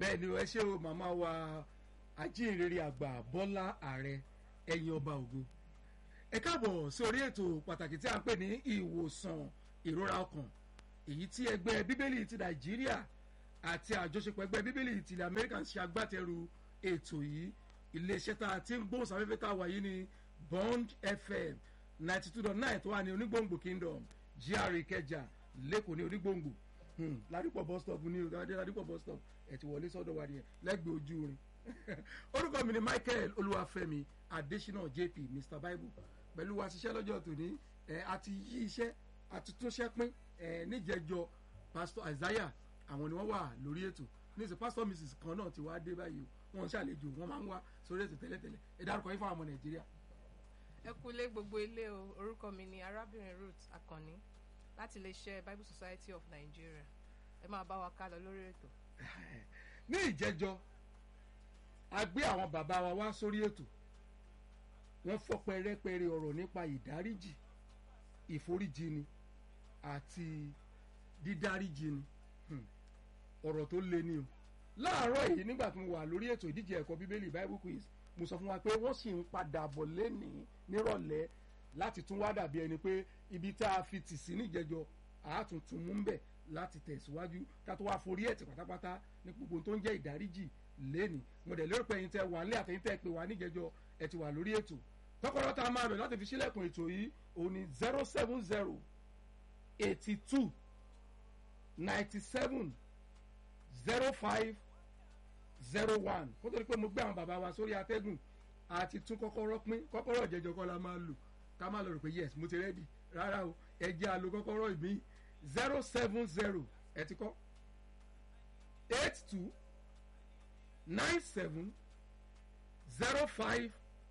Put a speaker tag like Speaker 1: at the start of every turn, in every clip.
Speaker 1: bẹ́ẹ̀ ni ẹ ṣe o màmá wa ajínrere àgbà bọ́lá ààrẹ ẹ̀yìn ọba ògo ẹ káàbọ̀ sí orí ètò pàtàkì tí a ń pè ní ìwòsàn ìrora ọkàn èyí tí ẹgbẹ́ bíbélì ti nàìjíríà àti àjọṣepọ̀ ẹgbẹ́ bíbélì ti ilẹ̀ amẹ́ríkà ń ṣe agbátẹrù ètò yìí iléeṣẹ́ tá a ti ń gbóhùn sáfẹ́fẹ́ tá a wà yìí ní bond fm ninety two dot nine tó wà ní onígbòǹgbò kingdom gra ìkẹjà lẹ́kọ̀ọ́ ní onígbòǹgbò ládùúgbò bus stop ní ọ̀dọ́dẹ́ ládùúgbò bus stop ẹ̀ ti wọlé sọ́dọ̀ wa nìyẹn lẹ́gbẹ̀ẹ́ ojú orin orúkọ mi ni michael olúwàfẹ́mi adésínà jp mr bible pẹ̀lú wa ṣiṣẹ́ lọ́jọ́ tòní ẹ̀ àti yí iṣẹ́ àti túnṣẹ́ pín ẹ̀ níjẹjọ pastor isaiah àwọn ni wọ́n wà lórí ètò níṣẹ́ pastor mrs kan náà ti wá dé báyìí o wọ́n ṣàlejò wọ́n máa ń wá sórí ètò tẹ́lẹ̀tẹ́lẹ̀ ẹ dárúkọ yín fún àwọn ọmọ nàìjíríà.
Speaker 2: ẹ kúlé gbogbo ilé o orúkọ mi ni arábìnrin ruth akànni láti iléeṣẹ́ bible society of nigeria ẹ máa bá wa ká lọ lórí ètò.
Speaker 1: ní ìjẹjọ a gbé àwọn bàbá wa wá sórí ètò wọ́n fọ́ pẹrẹpẹrẹ ọ̀rọ̀ nípa ìdáríjì ìforíjìni àti dídáríjìni ọ̀rọ̀ tó le ni o láàárọ̀ yìí nígbà tí mo wà lórí ètò ìdíje ẹ̀kọ́ bíbélì bible quiz mo sọ fún wa pé wọ́n sì ń padà bọ̀ lẹ́nìí nírọ̀lẹ́ láti tún wá dàbí ẹni pé ibi tá a fi tì sí níjẹjọ àátúntún mú ń bẹ̀ láti tẹ̀síwájú ká tó wá forí ẹ̀tì pátápátá ní gbogbo tó ń jẹ́ ìdáríjì lẹ́nìí mo dẹ̀ lérò pé ẹ̀yin tẹ́ wà nílé àtẹ̀yin tẹ́ pé wà níjẹjọ ẹ̀ ti wà lórí ètò kọ́kọ́rọ́ tá a máa bẹ̀ láti fi sílẹ̀kùn ètò yìí òun ni zero seven zero eighty two ninety seven zero five zero one kó tó di pé mo gbé àwọn bàbá wa sórí atẹ́gùn àti tún kọ́kọ́rọ́ pín kọ́kọ́rọ́ ìjẹjọ kọ́ la máa lò ká má lọ rò pé yes mo ti rẹ́dì rárá o ẹ jẹ́ àlò kọ́kọ́rọ́ ìmí zero seven zero ẹ ti kọ́ eight two nine seven zero five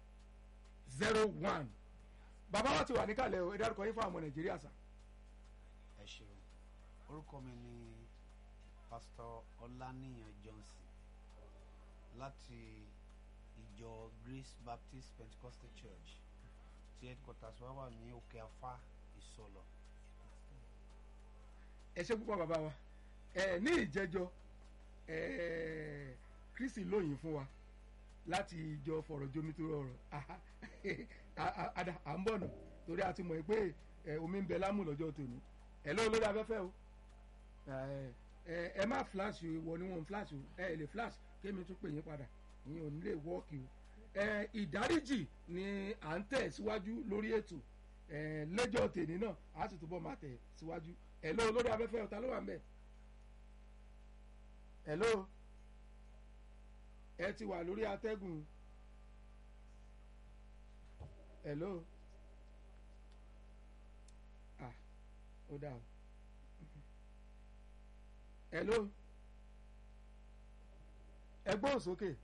Speaker 1: zero one bàbá wa ti wà níkàlẹ̀ o ẹ dárúkọ yín fún àwọn nàìjíríà sà.
Speaker 3: ẹ ṣeun orúkọ mi ni pastor ọláníyàn johnson láti ìjọ grace baptist pentecostal church tí headquarters wa wà ní òkè afá ìsọlọ.
Speaker 1: ẹ ṣe púpọ̀ bàbá wa ẹ ní ìjẹjọ ẹ kristi lóyìn fún wa láti ìjọ fọ̀rọ̀ jomi tó rọrùn à ń bọ̀ nù torí a ti mọ̀ pé omi ń bẹ lámù lọ́jọ́ tòní ẹ lọ́wọ́ lórí afẹ́fẹ́ o ẹ má flash wọ ni wọn flash o ẹ lè flash kémi tún pè yín padà ìyẹn ò ní lè wọ́ọ̀kì o ẹ ìdáríjì ni à ń tẹ̀ síwájú lórí ètò ẹ lẹ́jọ́ tèmi náà a sì túbọ̀ máa tẹ̀ síwájú ẹ lọ́wọ́ lórí afẹ́fẹ́ ọ̀tá ló wà ń bẹ̀ ẹ lọ́wọ́ ẹ ti wà lórí atẹ́gùn ẹ lọ́wọ́ ah ó dà o hello ẹ gbóhùn sókè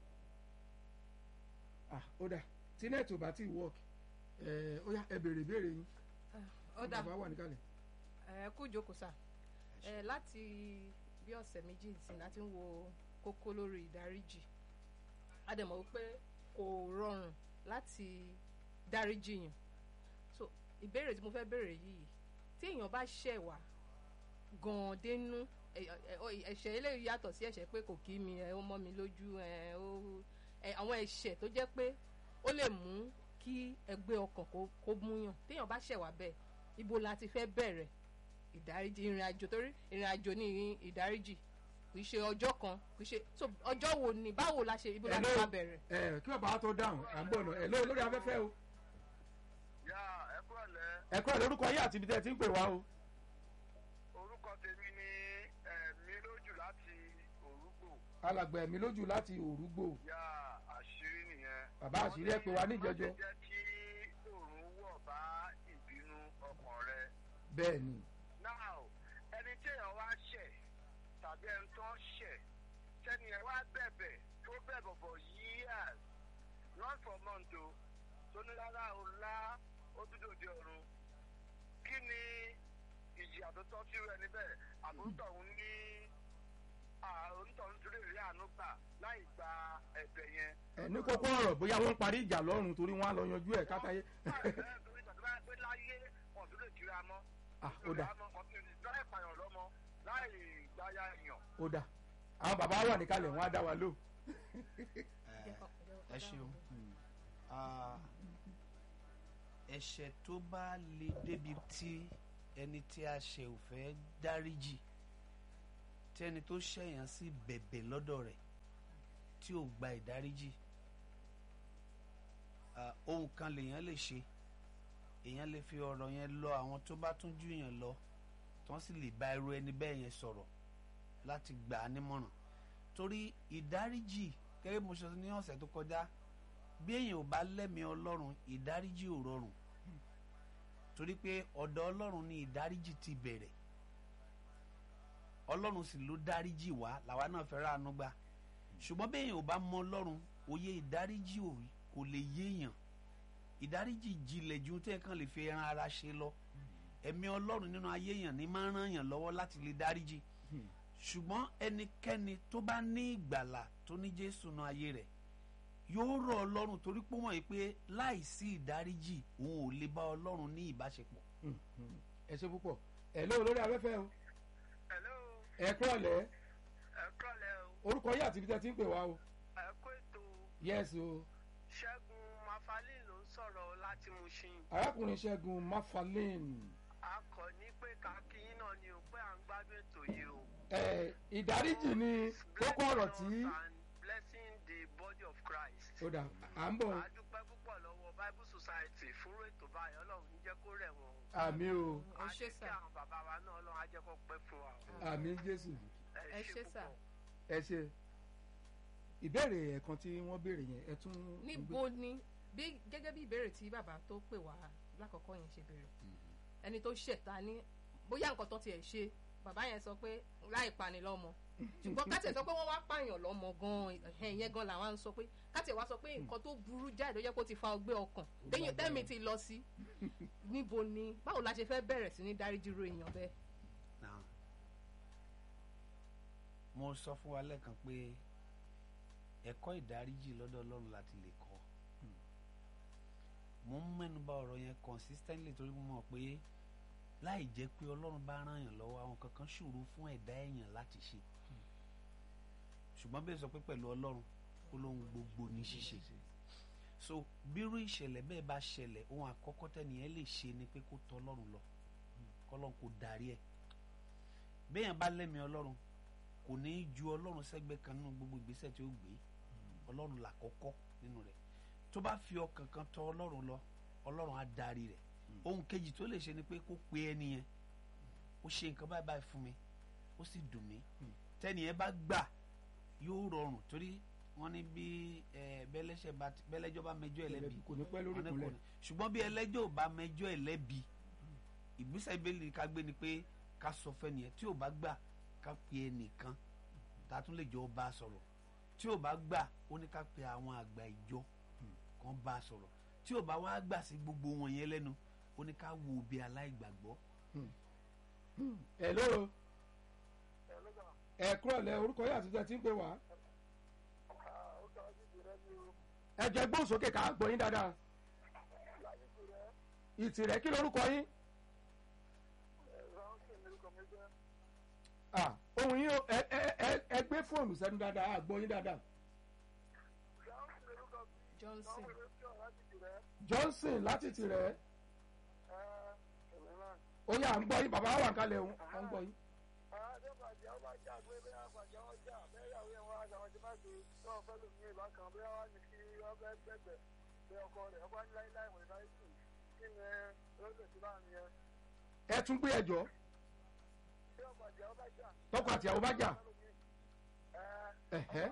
Speaker 1: ah ó dà tí nẹ́ẹ̀tì ò bá tí ì work ẹ ó yá ẹ béèrè ìbéèrè yín
Speaker 2: ọ̀dà
Speaker 1: bàbá wà níkàlẹ̀.
Speaker 2: ẹ kú ìjókòó sà ẹ láti bí ọ̀sẹ̀ méjì sí láti ń wo kókó lórí ìdáríjì a dẹ̀ mọ̀ wípé kò rọrùn láti dáríjì yàn so ìbéèrè tí mo fẹ́ béèrè yìí tí èèyàn bá ṣẹ̀ wá gan-an dénú ẹ̀ṣẹ̀ eléyìí yàtọ̀ sí ẹ̀ṣẹ̀ pé kò kí mi ẹ̀ ó mọ́ mi lójú ẹ̀ ó àwọn ẹ̀ṣẹ̀ tó jẹ́ pé ó lè mú kí ẹgbẹ́ ọkàn kó múyàn téèyàn bá ṣẹ̀ wá bẹ́ẹ̀ ibo la ti fẹ́ bẹ̀rẹ̀ ìdáríjì ìrìn àjò torí ìrìn àjò ní ìdáríjì kì í ṣe ọjọ́ kan kì í ṣe so ọjọ́ wo ni báwo la ṣe ibo la ti máa bẹ̀rẹ̀.
Speaker 1: ẹ kí bàbá tó dáhùn à ń bọ̀ náà ẹ lórí afẹ́fẹ́ o.
Speaker 4: yá ẹ kúrò lẹ.
Speaker 1: ẹ kúrò lórúkọ yín àti ibi tẹ́ ẹ ti ń pè wá o.
Speaker 4: orúkọ tèmi ni ẹ̀mí lójú láti òrùgbò.
Speaker 1: alàgbà ẹ̀mí lójú láti òrùgbò.
Speaker 4: yá àṣírí nìyẹn.
Speaker 1: bàbá àṣírí ẹ pè wá níjẹjọ.
Speaker 4: wọ́n ti jẹ́ kí òòrùn wọ̀ bá ìbínú ọkàn rẹ.
Speaker 1: bẹ́ẹ̀ ni.
Speaker 4: now ẹni tí èèyàn wá ṣẹ̀ tàbí ẹni tó ń ṣẹ̀ tẹ́ni ẹ wá bẹ̀bẹ̀ tó bẹ̀bọ̀ for years not for months o tó ní rárá o lá ó dúdú òde ọ̀run kí ni ìjìyà tó tọ́ sí ẹni bẹ́ẹ̀ àbúrútọ̀ òun ní onítọ̀hún tó lè rí àánú gbà láì gba ẹ̀bẹ̀ yẹn.
Speaker 1: ẹ ní kókó ọ̀rọ̀ bóyá wọ́n parí ìjà lọ́rùn torí wọ́n á lọ yanjú ẹ̀ kátáyé.
Speaker 4: torí tàbí bá pé láyé wọn tó lè kíra mọ́.
Speaker 1: ah ó dà
Speaker 4: láì pààyàn lọ́mọ láì gbáyà èèyàn.
Speaker 1: ó dà àwọn bàbá wà níkàlẹ̀ wọn á dá wa lò.
Speaker 3: ẹ ṣeun Ah, ẹ̀ṣẹ̀ tó bá le débi tí ẹni tí a ṣe ò fẹ́ dáríjì tí ẹni tó ṣẹ̀yàn sí bẹ̀bẹ̀ lọ́dọ̀ rẹ̀ tí ò gba ìdáríjì Ah, ohun kan lèèyàn lè ṣe èèyàn lè fi ọ̀rọ̀ yẹn lọ àwọn tó bá tún jù yàn lọ tí wọ́n sì lè bá irú ẹni bẹ́ẹ̀ yẹn sọ̀rọ̀ láti gbà á nímọ̀ràn torí ìdáríjì gẹ́gẹ́ bí mo ṣe sọ ní ọ̀sẹ̀ tó kọjá bí èèyàn ò bá lẹ́mìí ọlọ́run ìdáríjì ò rọrùn torí pé ọ̀dọ̀ ọlọ́run ni ìdáríjì ti bẹ̀rẹ̀ ọlọ́run sì ló dáríjì wá làwa náà fẹ́ ráàánú gbà ṣùgbọ́n bí èèyàn ò bá mọ ọlọ́run òye ìdáríjì ò kò lè yéèyàn ìdáríjì jinlẹ̀ ju tẹ́ kàn lè fi ẹran ara ṣe lọ ẹ̀mí ọlọ́run nínú ayé èèyàn ní máa ń ràn yàn lọ́wọ́ láti lè dáríjì ṣùgbọ́n ẹnikẹ́ni tó bá ní ìgbàlà tó ní jésù nínú ayé rẹ̀ yóò rọ̀ ọlọ́run torí pé wọ́n yìí pé láìsí ìdáríjì òun ò lè bá ọlọ́run ní ìbáṣepọ̀.
Speaker 1: ẹ ṣe púpọ̀ ẹ lóò lórí afẹ́fẹ́ o
Speaker 4: hello
Speaker 1: ẹ kúrọ̀lẹ́
Speaker 4: ẹ kọ́lẹ̀ o
Speaker 1: orúkọ yìí àti ibi tẹ́ ti ń pè wá o
Speaker 4: ẹ kó ètò
Speaker 1: yes o
Speaker 4: ṣẹ́gun mafalin ló ń sọ̀rọ̀ láti Mushin
Speaker 1: arákùnrin ṣẹ́gun mafalin
Speaker 4: a kọ̀ ní pé kákíyín náà ni ò pé à ń gbádùn ètò yìí o.
Speaker 1: ẹ ìdáríjì ni kókó ọ̀rọ̀ tí
Speaker 4: Blessing us and blessing the body of Christ.
Speaker 1: ó dà à ń bọ̀
Speaker 4: a dúpẹ́ púpọ̀ lọ́wọ́ Bible Society fún ètò báyìí ọlọ́run ń jẹ́ kó rẹ̀ wọ́n.
Speaker 1: àmì o
Speaker 2: ẹ
Speaker 4: a
Speaker 2: ṣé
Speaker 4: ṣe kí
Speaker 2: sà
Speaker 4: àwọn bàbá wa náà ọlọ́run á jẹ́ kó pẹ́ fún wa.
Speaker 1: àmì jésù
Speaker 2: ẹ ṣé sà.
Speaker 4: púpọ̀.
Speaker 1: ẹ ṣe ìbéèrè ẹ̀kan tí wọ́n béèrè yẹn ẹ tún
Speaker 2: níbo ni bí gẹ́gẹ́ bí ìbéèrè tí bàbá tó pè wá lákọ̀ọ́kọ́ yẹn ṣe béèrè ẹni tó ṣẹ̀ta ní bóyá nǹkan tó tiẹ̀ ṣe bàbá yẹn sọ pé láì pani lọ́mọ ṣùgbọ́n kátẹ̀ sọ pé wọ́n wá pààyàn lọ́mọ gan-an ẹ̀hìn yẹn gan làwọn ń sọ pé kátẹ̀ wá sọ pé nǹkan tó burú jáde tó jẹ́ kó ti fa ọgbẹ́ ọkàn téyìn tẹ́mi ti lọ sí níbo ni báwo la ṣe fẹ́ bẹ̀rẹ̀ sí ní dáríjì ro èèyàn bẹ́ẹ̀.
Speaker 3: Now, mo sọ fún wa lẹ́ẹ̀kan pé ẹ̀kọ́ ìdáríjì lọ́dọ̀ ọlọ́run láti lè kọ́ mo ń mẹ́nuba ọ̀rọ̀ yẹn consistently torí mo mọ̀ pé láì jẹ́ pé ọlọ́run bá ràn yàn lọ́wọ́ àwọn kankan ṣòro fún ẹ̀dá èèyàn láti ṣe ṣùgbọ́n bẹ́ẹ̀ sọ pé pẹ̀lú ọlọ́run ó lóhun gbogbo ní ṣíṣe so bírú ìṣẹ̀lẹ̀ bẹ́ẹ̀ bá ṣẹlẹ̀ ohun àkọ́kọ́ tẹ́nìyẹn lè ṣe ni pé kó tọ̀ ọlọ́run lọ kọ́lọ́run kó darí ẹ̀ béèyàn bá lẹ́mìí ọlọ́run kò ní í ju ọlọ́run sẹ́gbẹ́ kan nínú gbogbo ìgbésẹ̀ tí ó gbé ọlọ́run làkọ́kọ́ nínú rẹ̀ tó bá fi ọkàn kan tọ̀ ọlọ́run lọ ọlọ́run á darí rẹ̀ ohun kejì tó lè ṣe ni pé kó pe ẹni yẹn ó ṣe nǹkan báyìí báyìí fún mi ó sì dùn mí tẹ́ni yẹn bá gbà yóò rọrùn torí wọ́n ní bí ẹ, bẹ́lẹ́ṣẹ̀ bá ti- bẹ́lẹ́jọ́ bá mẹjọ́ ẹ̀ lẹ́bi
Speaker 1: kò ní pẹ́ lórí
Speaker 3: wọ́n ní kò
Speaker 1: ìkúnlẹ̀
Speaker 3: ní. ṣùgbọ́n bí ẹlẹ́jọ́ ò bá mẹjọ́ ẹ̀ lẹ́bi ìgbésẹ̀ ìbéèrè ká gbé ni pé ká sọ fẹ́ni yẹn tí ò bá gbà ká pe ẹnìkan tá a tún lè jọ bá a sọ̀rọ̀ tí ò bá gbà ó ní ká pe àwọn àgbà ìjọ kan bá a sọ̀rọ̀ tí ò bá wá gbà sí gbogbo wọn yẹn lẹ́nu ó ní ká wo bí aláìgbàgbọ́
Speaker 1: ẹ lóò ẹ kúrọ̀lẹ́ orúkọ yìí àti ibi tẹ́ ti ń pè wá ẹ jẹ́ gbóhùnsókè ká gbọ́ yín dáadáa ìtìrẹ́ kí lorúkọ yín Ah, ohun yín o, ẹ ẹ ẹ ẹ gbé fóònù sẹ́nu dáadáa a gbọ́ yín dáadáa
Speaker 2: Johnson
Speaker 1: Johnson láti tìrẹ́ ó yà ń gbọ́ yín bàbá wà ń kalẹ̀ òun à ń gbọ́ yín. ẹ tún gbé ẹjọ́ tọkọ àti àwọn bá jà ẹ̀hẹ́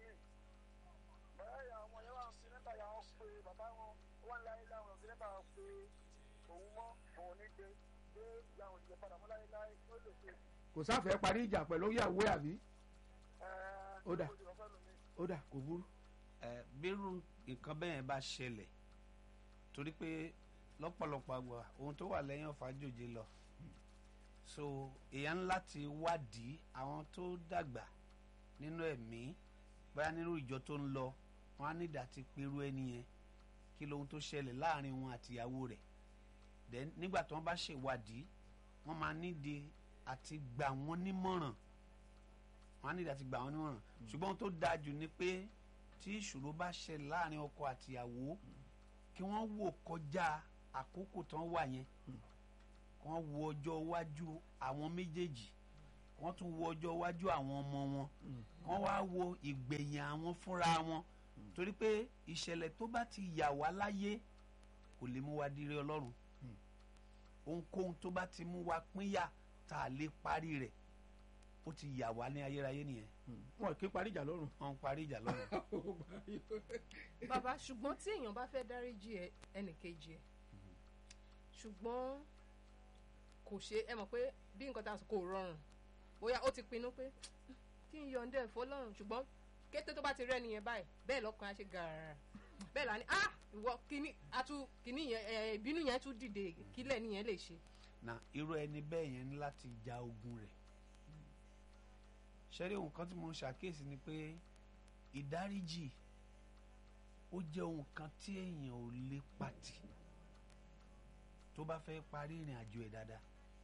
Speaker 1: kò sáfẹ́ parí ìjà pẹ̀lú ìyàwó ẹ̀ àbí ó dà ó dà kò burú.
Speaker 3: ẹ bírú nǹkan bẹ́ẹ̀ bá ṣẹlẹ̀ torí pé lọ́pọ̀lọpọ̀ àgbà ohun tó wà lẹ́yìn ọ̀fà jòjé lọ so èèyàn ńlá ti wádìí àwọn tó dàgbà nínú ẹ̀mí bóyá nínú ìjọ tó ń lọ wọn á nídà ti perú ẹni yẹn kí lohun tó ṣẹlẹ̀ láàrin wọn àtìyàwó rẹ̀ then nígbà tí wọ́n bá ṣèwádìí wọ́n máa nídìí àti gbà wọ́n nímọ̀ràn wọn á nílò àti gbà wọn nímọ̀ràn ṣùgbọ́n ohun tó dáa jù ni pé tí ìṣòro bá ṣẹlẹ̀ láàrin ọkọ àtìyàwó kí wọ́n wò kọjá àkókò tán wà yẹn kí wọ́n wo ọjọ́ iwájú àwọn méjèèjì kí wọ́n tún wo ọjọ́ iwájú àwọn ọmọ wọn kí wọ́n wá wo ìgbẹ̀yìn àwọn fúnra wọn torí pé ìṣẹ̀lẹ̀ tó bá ti yà wá láyé kò lè mú wa dire ọlọ́run ohunkóhun tó bá ti mú wa pínyà tá a lè parí rẹ̀ ó ti yà wá ní ayérayé nìyẹn
Speaker 1: wọn kì í parí ìjà lọ́rùn.
Speaker 3: wọ́n ń parí ìjà lọ́run
Speaker 2: bàbá ṣùgbọ́n tí èèyàn bá fẹ́ dáríjì ẹ ẹnìkejì ẹ ṣùgbọ́n kò ṣe ẹ mọ̀ pé bí nǹkan tá a sọ kò rọrùn bóyá ó ti pinnu pé kí n yọ̀ǹda ẹ̀fọ́ lọ́rùn ṣùgbọ́n kété tó bá ti rẹ́ nìyẹn báyìí bẹ́ẹ̀ lọ́kàn á ṣe gàràrà bẹ́ẹ̀ là ní ah ìwọ kíní atú kíní yẹn ẹ ìbínú yẹn tún dìde kílẹ̀ nìyẹn lè ṣe.
Speaker 3: na irú ẹni bẹ́ẹ̀ yẹn ní láti ja ogun rẹ̀ ṣẹ́rí ohun kan tí mo ń ṣàkíyèsí ni pé ìdáríjì ó jẹ́ ohun kan tí èèyàn ò lè pàtì tó bá fẹ́ parí ìrìn àjò ẹ̀ dáadáa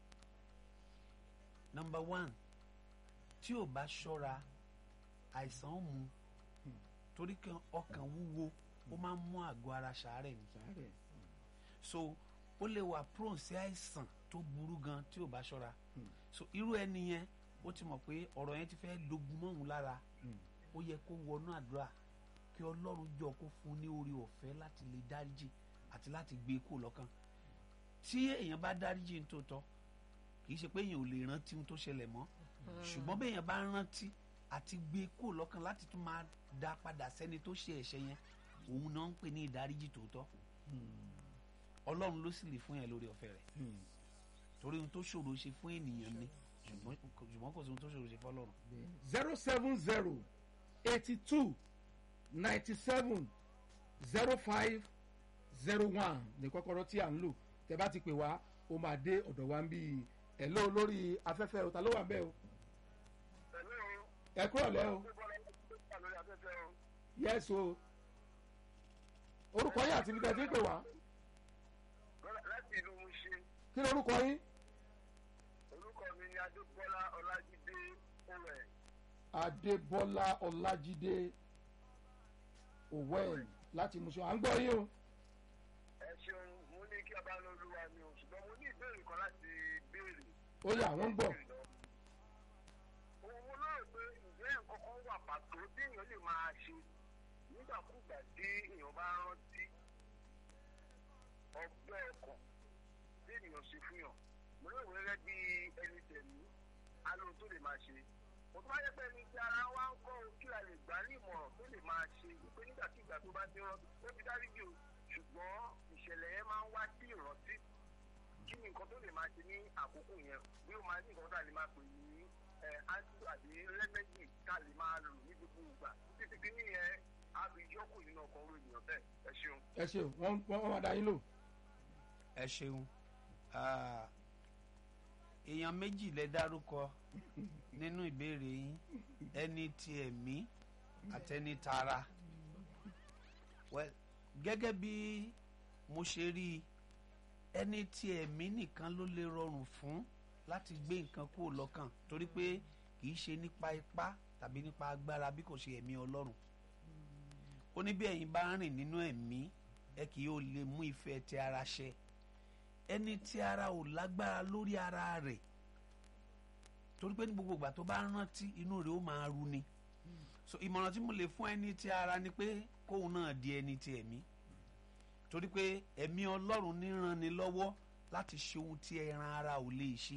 Speaker 3: number one tí ò bá ṣọ́ra àìsàn ó mú torí kí ọkàn wúwo ó máa ń mú àgọ́ ara ṣàárẹ̀ ni
Speaker 1: sáré
Speaker 3: so ó lè wà prone sí àìsàn tó burú gan tí ò bá ṣọ́ra so irú ẹni yẹn ó ti mọ̀ pé ọ̀rọ̀ yẹn ti fẹ́ dogun mọ́ òun lára ó yẹ kó wọnú àdúrà kí ọlọ́run jọ kó fún un ní orí ọ̀fẹ́ láti lè dáríjì àti láti gbé e kúrò lọ́kàn tí èèyàn bá dáríjì ní tòótọ́ kì í ṣe pé èèyàn ò lè rántí ohun tó ṣẹlẹ̀ mọ́ ṣùgbọ́n bí èèyàn bá rántí àti gbé e kúrò lọ́kàn láti tún máa dá padà sẹ́ni tó ṣe ẹ̀ṣẹ̀ yẹn òun náà ń pè ní ìdáríjì tòótọ́ ọlọ́run ló sì lè fún yẹn lórí ọ̀fẹ́ rẹ̀ torí ohun tó ṣòro ṣe fún ènìyàn ni ṣùgbọ́n ṣùgbọ́n kò sí ohun tó ṣòro ṣe fọlọ́run.
Speaker 1: zero seven zero eighty two ninety seven zero five zero one ní kọ́kọ́rọ́ tí à ń lò tẹ́ bá ti pè wá ó máa dé ọ̀dọ̀ wa ń bí ẹ̀ lọ́ lórí afẹ́fẹ́ o ta ló wà ń bẹ́ o
Speaker 4: pẹ̀lú
Speaker 1: ẹ kúrò lẹ́ o
Speaker 4: gbígbọ́dọ̀ tó wà lórí afẹ́fẹ́ o.
Speaker 1: yẹ́s o orúkọ yín àti ibi tẹ́ ti ń pè wá
Speaker 4: Lọ́la- láti ìlú Mushin
Speaker 1: kí ni orúkọ yín
Speaker 4: orúkọ mi ni Adébọ́lá Ọlájídé Owẹ̀.
Speaker 1: adébọ́lá ọlájídé òwẹ́ẹ̀l láti Mushin à ń gbọ́ yín o
Speaker 4: ẹ ṣeun mo ní kí ọba ní olúwa ni o ṣùgbọ́n mo ní ìbéèrè kan láti béèrè.
Speaker 1: ó yá àwọn ń gbọ́
Speaker 4: Òun mo lérò pé ǹjẹ́ nǹkan kan wà pàtó tí èèyàn lè máa ṣe nígbàkúgbà tí èèyàn bá rántí ọgbẹ́ ọkàn tí ènìyàn ṣe fún yàn. Mo lérò gẹ́gẹ́ bí ẹni tẹ̀mí alóhun tó lè máa ṣe. Mo tún bá yẹ pé ẹni tí ara wa ń kọ́ o kí a lè gbà ní ìmọ̀ràn tó lè máa ṣe wípé nígbàkigbà tó bá ti rántí ó ti dáríjì o ṣùgbọ́n ìṣẹ̀lẹ̀ yẹn máa ń wá sí ìrántí kí ni nǹkan tó lè máa ṣe ní àkókò yẹn bí ó máa ní nǹkan tá a lè máa pè ní ẹ anti àbí lẹ́mẹ́jì tá a lè máa lò ní gbogbo ìgbà títí tí nìyẹn á fi yọkù nínú ọkọ̀ orí ènìyàn bẹ́ẹ̀ ẹ ṣeun.
Speaker 1: ẹ ṣeun wọ́n wọ́n máa dá yín lò
Speaker 3: ẹ ṣeun Ah, èèyàn méjì lẹ dárúkọ nínú ìbéèrè yín ẹni ti ẹ̀mí àtẹni tara well gẹ́gẹ́ bí mo ṣe rí i ẹni tí ẹ̀mí nìkan ló lè rọrùn fún láti gbé nǹkan kúrò lọ́kàn torí pé kì í ṣe nípa ipá tàbí nípa agbára bí kò ṣe ẹ̀mí ọlọ́run ó ní bí ẹ̀yin bá rìn nínú ẹ̀mí ẹ kì yóò lè mú ìfẹ́ ti ara ṣẹ ẹni tí ara ò lágbára lórí ara rẹ̀ torí pé ní gbogbo ìgbà tó bá rántí inú rẹ̀ ó máa ru ni so ìmọ̀ràn tí mo lè fún ẹni tí ara ni pé kóun náà di ẹni tí ẹ̀mí torí pé ẹ̀mí ọlọ́run ní ràn ni lọ́wọ́ láti ṣe ohun tí ẹran ara ò lè ṣe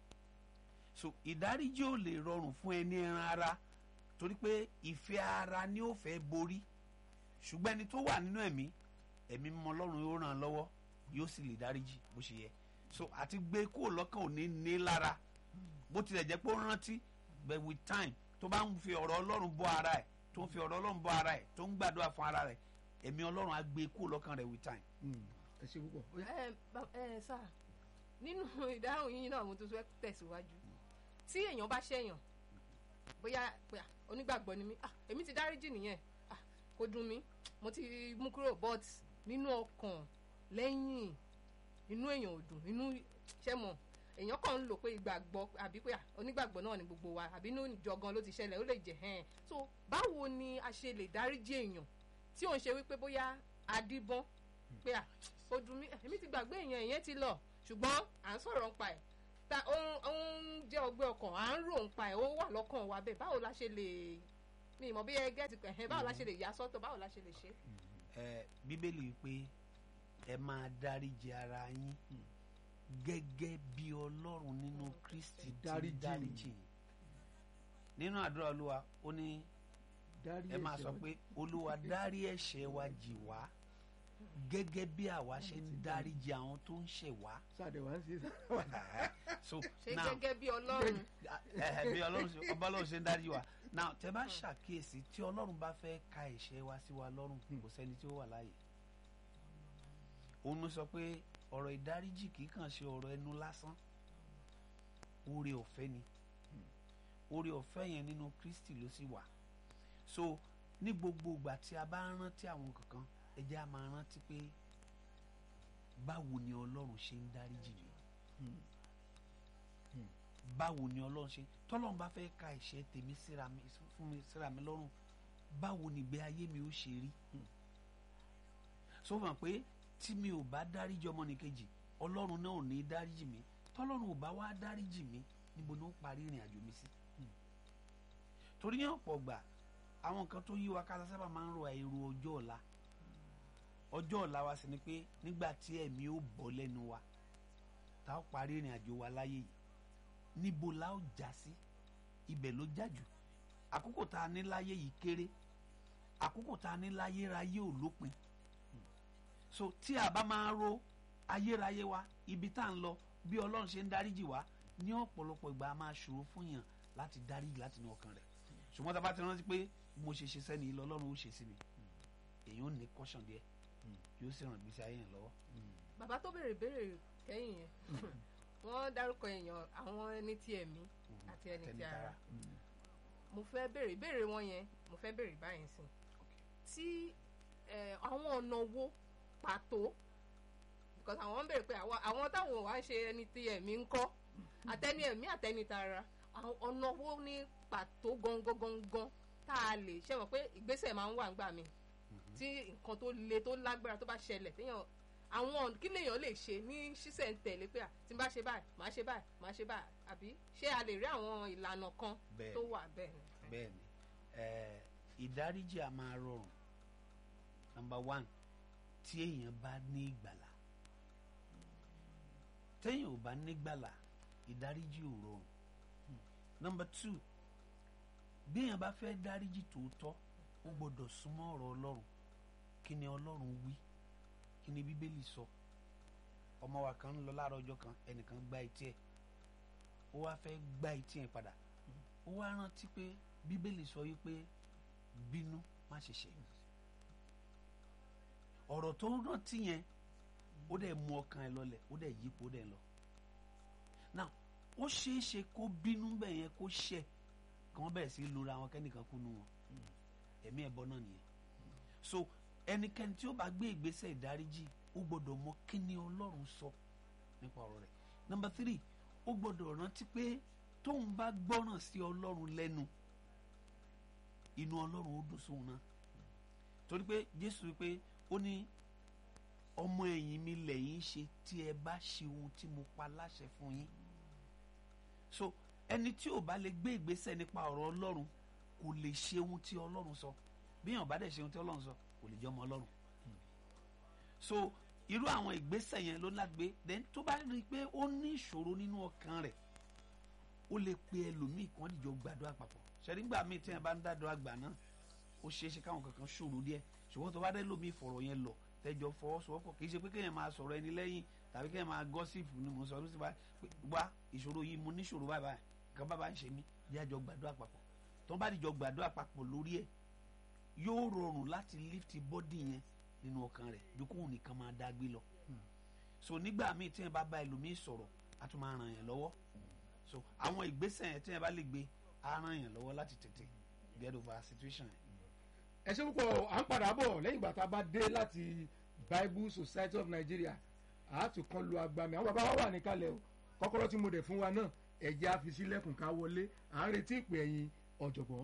Speaker 3: so ìdáríjì ò lè rọrùn fún ẹni ẹran ara torí pé ìfẹ́ ara ni ó fẹ́ borí ṣùgbọ́n ẹni tó wà nínú ẹ̀mí ẹ̀mí mímọ́ ọlọ́run yóò ràn án lọ́wọ́ yóò sì lè dáríjì bó ṣe yẹ so àti gbé kúrò lọ́kàn ò ní ní lára bó tilẹ̀ jẹ́ pé ó rántí but with time tó bá ń fi ọ̀rọ̀ ọlọ́run bọ́ ara ẹ̀ tó ń fi ọ̀rọ̀ ọlọ́run bọ́ ara ẹ̀ tó ń gbàdúrà fún ara rẹ̀ ẹ̀mí ọlọ́run á gbé kúrò lọ́kàn rẹ̀ with time.
Speaker 1: ẹ ṣe púpọ̀ ó yá.
Speaker 2: ẹ bá- ẹ sá nínú ìdáhùn yín náà mo tún fẹ́ tẹ̀síwájú tí èèyàn bá ṣẹ̀yàn bóyá pé à, onígbàgbọ́ ni mí ah èmi ti dáríjì nìyẹn ah kò dùn mí mo ti mú kúrò but nínú ọkàn lẹ́yìn inú èèyàn ò dùn inú ṣẹ́ mọ̀ èèyàn kàn ń lò pé ìgbàgbọ́ àbí pé à, onígbàgbọ́ náà ni gbogbo wa àbí inú ìjọ gan ló ti ṣẹlẹ̀ ó lè jẹ́ hẹ́n so báwo ni a ṣe lè dáríjì èèyàn tí ò ń ṣe wípé bóyá adíbọ́n pé à ó dùn mí èmi ti gbàgbé èèyàn ìyẹn ti lọ ṣùgbọ́n à ń sọ̀rọ̀ ń pa ẹ̀ ta ó ń- ó ń jẹ́ ọgbẹ́ ọkàn à ń rò ń pa ẹ̀ ó wà lọ́kàn wa bẹ́ẹ̀ báwo la ṣe lè mi ìmọ̀ bí ẹ gẹ́tì pẹ̀ báwo la ṣe lè yà sọ́tọ̀ báwo la ṣe lè ṣe.
Speaker 3: ẹ bíbélì wípé ẹ máa dáríji ara yín gẹ́gẹ́ bí ọlọ́run nínú kristi ti
Speaker 1: Dáríjì.
Speaker 3: dáríjì yín nínú àdúrà olúwa ó ní
Speaker 1: dárí
Speaker 3: ẹ máa
Speaker 1: ẹ̀ṣẹ̀
Speaker 3: sọ
Speaker 1: wa.
Speaker 3: pé olúwa dárí ẹ̀ṣẹ̀ wa jì wá gẹ́gẹ́ bí àwa ṣe ń dáríjì àwọn tó ń ṣẹ̀ wá
Speaker 1: sáàdẹ̀ wá ń ṣe
Speaker 3: so
Speaker 2: ṣe
Speaker 3: now
Speaker 2: gẹ́gẹ́ bí ọlọ́run
Speaker 3: ẹhẹ bí ọlọ́run ṣe ọba ọlọ́run ṣe ń dáríjì wa now tẹ bá ṣàkíyèsí tí ọlọ́run bá fẹ́ ka ẹ̀ṣẹ̀ wa sí wa lọ́rùn kò sẹ́ni tí ó wà láàyè òun ló sọ pé ọ̀rọ̀ ìdáríjì kì í kàn ṣe ọ̀rọ̀ ẹnu lásán oore ọ̀fẹ́ ni oore ọ̀fẹ́ yẹn nínú Kristi ló sì wà so ní gbogbo ìgbà tí a bá ń rántí àwọn kankan ẹ jẹ́ a máa rántí pé báwo ni ọlọ́run ṣe ń dáríjì mi báwo ni ọlọ́run ṣe tọ́lọ́run bá fẹ́ ka ẹ̀ṣẹ̀ tèmi síra mi fún mi síra mi lọ́rùn báwo ni ìgbé ayé mi ó ṣe rí so fún pé tí mi ò bá dáríjì ọmọnìkejì ọlọ́run náà ò ní dáríjì mi tọ́lọ́run ò bá wá dáríjì mi níbo ni ó parí ìrìn àjò mi sí torí ní ọ̀pọ̀ gbà àwọn nǹkan tó yí wa ká sábà máa ń ro àìrò ọjọ́ ọ̀la ọjọ́ ọ̀la wa sì ni pé nígbà tí ẹ̀mí ó bọ́ lẹ́nu wa tá ó parí ìrìn àjò wa láyé yìí níbo la ó já sí ibẹ̀ ló já jù àkókò tá a ní láyé yìí kéré àkókò tá a ní láyéráyé ò lópin so tí a bá máa ro ayérayé wa ibi tá à ń lọ bí ọlọ́run ṣe ń dáríjì wá ní ọ̀pọ̀lọpọ̀ ìgbà a máa ṣòro fún yàn láti dáríjì láti inú ọkàn rẹ̀ ṣùgbọ́n tá a bá ti rántí pé mo ṣe ṣe sẹ́ni ilé ọlọ́run ó ṣe sí mi èyí ò ní kọ́ṣàn díẹ̀ yóò sì ràn gbèsè ayé yẹn lọ́wọ́.
Speaker 2: bàbá tó béèrè béèrè kẹ́yìn yẹn wọ́n dárúkọ èèyàn àwọn ẹni tí ẹ̀mí àti ẹni tí ara mo fẹ́ béèrè béèrè wọn yẹn mo fẹ́ béèrè báyìí sí tí eh, àwọn ọ̀nà wo pàtó because àwọn ń béèrè pé àwọn àwọn táwọn wá ń ṣe ẹni tí ẹ̀mí ń kọ́ àtẹni ẹ̀mí àtẹni tara àwọn ọ̀nà wo ní pàtó gangan gangan tá a lè ṣe mọ̀ pé ìgbésẹ̀ máa ń wà ńgbà mi tí nǹkan tó le tó lágbára tó bá ṣẹlẹ̀ téèyàn àwọn kí lèèyàn lè ṣe ní ṣísẹ̀ntẹ̀lé pé à tí n bá ṣe báyìí màá ṣe báyìí màá ṣe báyìí àbí ṣé a lè rí àwọn ìlànà kan
Speaker 3: Bẹ́ẹ̀ni.
Speaker 2: tó wà bẹ́ẹ̀ ni.
Speaker 3: bẹ́ẹ̀ni ẹ ìdáríjì a máa rọrùn number one tí èèyàn bá ní ìgbàlà téèyàn ò bá ní ìgbàlà ìdáríjì ò rọrùn number two bí èèyàn bá fẹ́ dáríjì tòótọ́ ó gbọ́dọ̀ súnmọ́ ọ̀rọ̀ ọlọ́run kí ni ọlọ́run wí kí ni bíbélì sọ ọmọ wa kan ń lọ láàárọ̀ ọjọ́ kan ẹnìkan gbá etí ẹ̀ ó wá fẹ́ gbá etí ẹ̀ padà ó wá rántí pé bíbélì sọ yìí pé bínú má ṣe ṣe ọ̀rọ̀ tó rántí yẹn ó dẹ̀ mú ọkàn ẹ̀ lọlẹ̀ ó dẹ̀ yípo ó dẹ̀ lọ now ó ṣeé ṣe kó bínú bẹ́ẹ̀ yẹn kó ṣẹ̀ kí wọ́n bẹ̀rẹ̀ sí í lura wọn kẹ́nìkan kú nu wọn ẹ̀mí ẹ̀bọ náà nìyẹn so ẹnikẹ́ni tí ó bá gbé ìgbésẹ̀ ìdáríjì ó gbọ́dọ̀ mọ kí ni ọlọ́run sọ nípa ọ̀rọ̀ rẹ̀ number three ó gbọ́dọ̀ rántí pé tóun bá gbọ́ràn sí ọlọ́run lẹ́nu inú ọlọ́run ó dùn sóun náà torí pé jésù wípé ó ní ọmọ ẹ̀yìn mi lẹ́yìn ṣe tí ẹ bá ṣe ohun tí mo pa láṣẹ fún yín so ẹni tí ò bá lè gbé ìgbésẹ̀ nípa ọ̀rọ̀ ọlọ́run kò lè ṣe ohun tí ọlọ́run sọ bí èèyàn bá dẹ̀ ṣe ohun tí ọlọ́run sọ kò lè jẹ́ ọmọ ọlọ́run so irú àwọn ìgbésẹ̀ yẹn ló lágbé then tó bá rí i pé ó ní ìṣòro nínú ọkàn rẹ̀ ó lè pe ẹlòmíì kí wọ́n dìjọ gbàdúrà papọ̀ ṣẹ́rí ńgbà míì tí wọ́n bá ń dádúrà gbà náà ó ṣeé ṣe káwọn kankan ṣòro díẹ̀ ṣùgbọ́n tó bá dé lómi ìfọ̀rọ̀ yẹn lọ tẹjọ fọwọ́sowọ́pọ̀ kì í ṣe pé kéèyàn máa sọ̀rọ̀ ẹni lẹ́yìn tàbí kéèyàn máa gọ́sìpù ni mo sọ ló sì bá pé wá ìṣòro yìí mo níṣòro báyìí báyìí nǹkan bá bá ń ṣe mí jẹ́ àjọ gbàdúrà papọ̀ tó bá dìjọ gbàdúrà papọ̀ lórí ẹ̀ yóò rọrùn láti lift body yẹn nínú ọkàn rẹ̀ ju kóun nìkan máa dá gbé lọ so nígbà míì tí yẹn bá bá ẹlòmíì sọ̀rọ̀ á tún máa ràn yẹn lọ́wọ́ so àwọn ìgbésẹ̀ yẹn tí yẹn bá lè gbé á ràn yẹn lọ́wọ́ láti tètè get over situation yẹn.
Speaker 1: ẹ ṣe púpọ̀ à ń padà bọ̀ lẹ́yìn ìgbà tá a bá dé láti Bible Society of Nigeria àátù kan lu agbami àwọn bàbá wa wà níkàlẹ̀ o kọ́kọ́rọ́ tí mo dẹ̀ fún wa náà ẹ̀jẹ̀ á fi sílẹ̀kùn ká wọlé à ń retí ìpè ẹ̀yìn ọ̀jọ̀gbọ́n.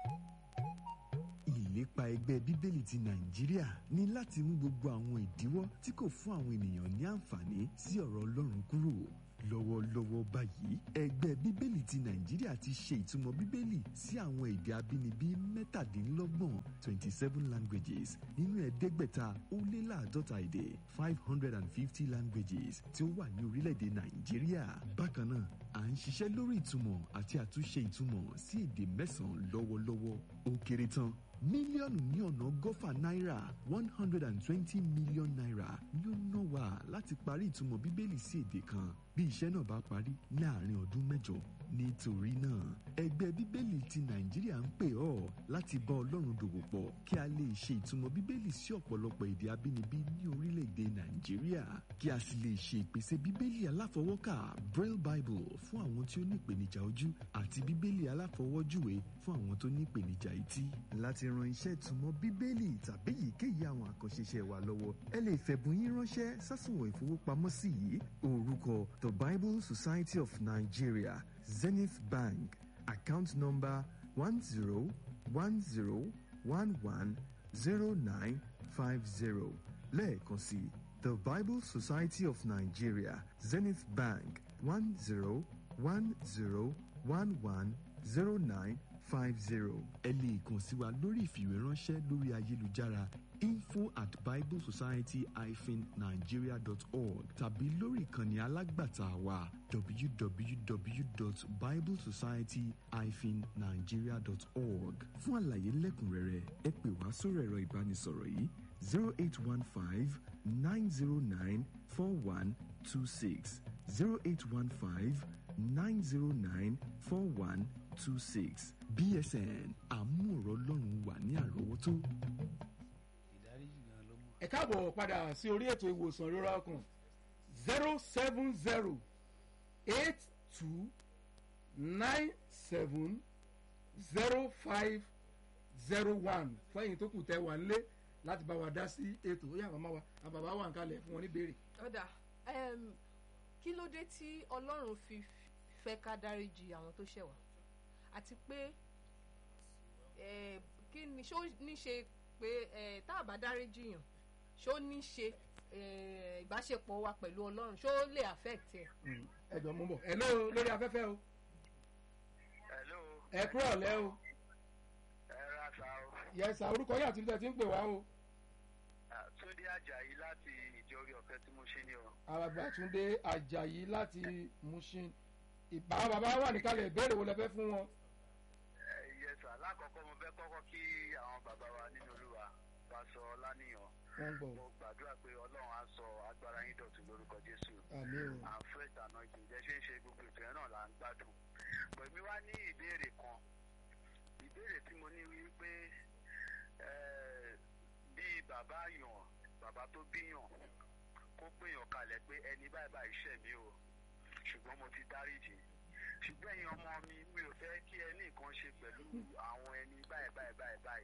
Speaker 5: ìlépa ẹgbẹ́ bíbélì ti nàìjíríà ní láti mú gbogbo àwọn ìdíwọ́ tí kò fún àwọn ènìyàn ní àǹfààní sí ọ̀rọ̀ ọlọ́run kúrò lọ́wọ́lọ́wọ́ báyìí ẹgbẹ́ bíbélì ti nàìjíríà ti ṣe ìtumọ̀ bíbélì sí àwọn èdè abínibí mẹ́tàdínlọ́gbọ̀n twenty seven languages nínú ẹ̀ẹ́dẹ́gbẹ̀ta ó lé láàdọ́ta èdè five hundred and fifty languages tí ó wà ní orílẹ̀-èdè nàìjíríà bákan náà à ń ṣiṣẹ́ lórí ìtumọ̀ àti àtúnṣe ìtumọ̀ sí èdè mẹ́sàn-án lọ́wọ́lọ́wọ́ ó kéré tán mílíọ̀nù ní ọ̀nà ọgọ́fà náírà one hundred and twenty million naira ni ó ná wa láti parí ìtumọ̀ bíbélì sí èdè kan bí iṣẹ́ náà bá parí láàrin ọdún mẹ́jọ nítorí náà ẹgbẹ́ bíbélì ti nàìjíríà ń pè ọ́ láti bá ọlọ́run dòwò pọ̀ kí a lè ṣe ìtumọ̀ bíbélì sí ọ̀pọ̀lọpọ̀ èdè abínibí ní orílẹ̀-èdè nàìjíríà kí a sì lè ṣe ìpèsè bíbélì aláfọwọ́kà braille bible fún àwọn tí ó ní ìpèníjà ojú àti bíbélì aláfọwọ́júwe fún àwọn tó ní ìpèníjà etí láti ran iṣẹ́ ìtumọ̀ bíbélì tàbí èyíkéyìí àwọn àkànṣe iṣẹ́ wa lọ́wọ́ ẹ lè fẹ̀bùn yín ránṣẹ́ sásùnwọ̀n ìfowópamọ́sí yìí orúkọ the bible society of nigeria zenith bank account number one zero one zero one one zero nine five zero lẹ́ẹ̀kan sí the bible society of nigeria zenith bank one zero one zero one one zero nine five zero. ẹ lè kàn sí wa lórí ìfìwéránṣẹ́ lórí ayélujára info at biblesociety-nigeria.org tàbí lórí ìkànnì alágbàtà wa www.biblesociety-nigeria.org fún àlàyé lẹ́kùnrẹ́rẹ́ ẹ pè wá sórí ẹ̀rọ ìbánisọ̀rọ̀ yìí zero eight one five nine zero nine four one two six zero eight one five nine zero nine four one two six bsn àmúọ̀rọ̀ ọlọ́run wà ní àrọ́wọ́tó.
Speaker 3: ìdáríjì gan ló mú
Speaker 1: ẹ káàbọ̀ padà sí orí ètò ìwòsàn ìrora ọkàn zero seven zero eight two nine seven zero five zero one fẹ́yìn tó kù tẹ́ wà nílé láti bá wa dá sí ètò ó yà màmá wa àbàbà wà ń kalẹ̀ fún wọn ní béèrè.
Speaker 2: ọ̀dà em, kí ló dé tí ọlọ́run fi fẹ́ ká dáríji àwọn tó ṣẹ̀ wá àti pé eh, kí ni ṣó ní ṣe pé eh, tá a bá dáríji yàn ṣó ní ṣe eh, ìbáṣepọ̀ wa pẹ̀lú ọlọ́run ṣó lè affect ẹ̀.
Speaker 1: ẹ jọ mú bọ̀ ẹ ló lórí afẹ́fẹ́ o
Speaker 4: hello
Speaker 1: ẹ kúrò lẹ́ o
Speaker 4: ẹ ra sa o
Speaker 1: yẹsà orúkọ yín àti ibi tẹ́ ti ń pè wá o
Speaker 4: Ah, túndé ajayi láti ìjọrí ọ̀fẹ́ tí mo ṣe ní o.
Speaker 1: àràgbàtúndé àjàyí láti mushin ìbá bàbá wà níkàlẹ̀ ìbéèrè wo lẹ fẹ́ fún wọn.
Speaker 4: yẹsà lákọ̀ọ́kọ́ mo fẹ́ kọ́kọ́ kí àwọn bàbá wa nínú olúwa wa sọ láníyàn
Speaker 1: wọ́n ń gbọ́
Speaker 4: mo gbàdúrà pé ọlọ́run á sọ agbára yín dọ̀tun lórúkọ jésù
Speaker 1: àmì o
Speaker 4: and fresh anointing jẹ́ ṣe ń ṣe gbogbo ètò yẹn náà là ń gbádùn pẹ̀lú wá ní ìbéèrè kan ìbéèrè tí mo ní wípé eh, bí bàbá yàn bàbá tó bíyàn kó péyàn kalẹ̀ pé ẹni báyìí báyìí ṣẹ̀ mí o ṣùgbọ́n mo ti dáríjì ṣùgbọ́n ẹ̀yin ọmọ mi mi ò fẹ́ kí ẹ ní nǹkan ṣe pẹ̀lú àwọn ẹni báyìí báyìí báyìí báyìí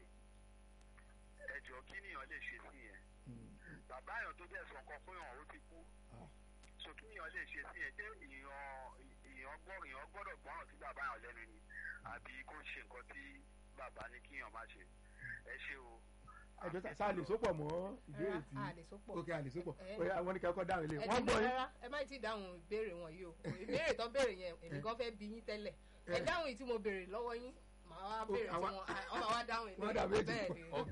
Speaker 4: ẹ jọ kí nìyàn lè ṣe sí yẹn bàbá yàn tó dẹ̀ sọ nǹkan fún yàn ó ti kú so kí nìyàn lè ṣe sí yẹn jẹ́ ìyàn ìyàn gbọ́ ìyàn gbọ́dọ̀ gbọ́ràn sí bàbá yàn lẹ́nu ni àbí kó ṣe nǹkan tí bàbá ní kí yàn má ṣe ẹ ṣe o.
Speaker 1: ẹjọ tá a lè sopọ̀ mọ́ ìbéèrè tí
Speaker 2: Rárá, a lè sopọ̀.
Speaker 1: ok a lè sopọ̀
Speaker 2: Eh.
Speaker 1: oya àwọn ní kẹ́kọ̀ọ́ dáhùn ilé
Speaker 2: ẹ
Speaker 1: wọ́n
Speaker 2: ti
Speaker 1: gbọ́ yín
Speaker 2: rárá ẹ má ti dáhùn ìbéèrè wọn yìí o ìbéèrè tó béèrè yẹn èmi gan fẹ́ bi yín tẹ́lẹ̀ ẹ
Speaker 1: Eh.
Speaker 2: dáhùn yìí tí mo béèrè lọ́wọ́ yín màá wá béèrè tí
Speaker 1: àwa-
Speaker 2: wọn ọ máa wá dáhùn
Speaker 1: wọ́n dà méjì
Speaker 2: bẹ́ẹ̀ ni
Speaker 1: pọ̀.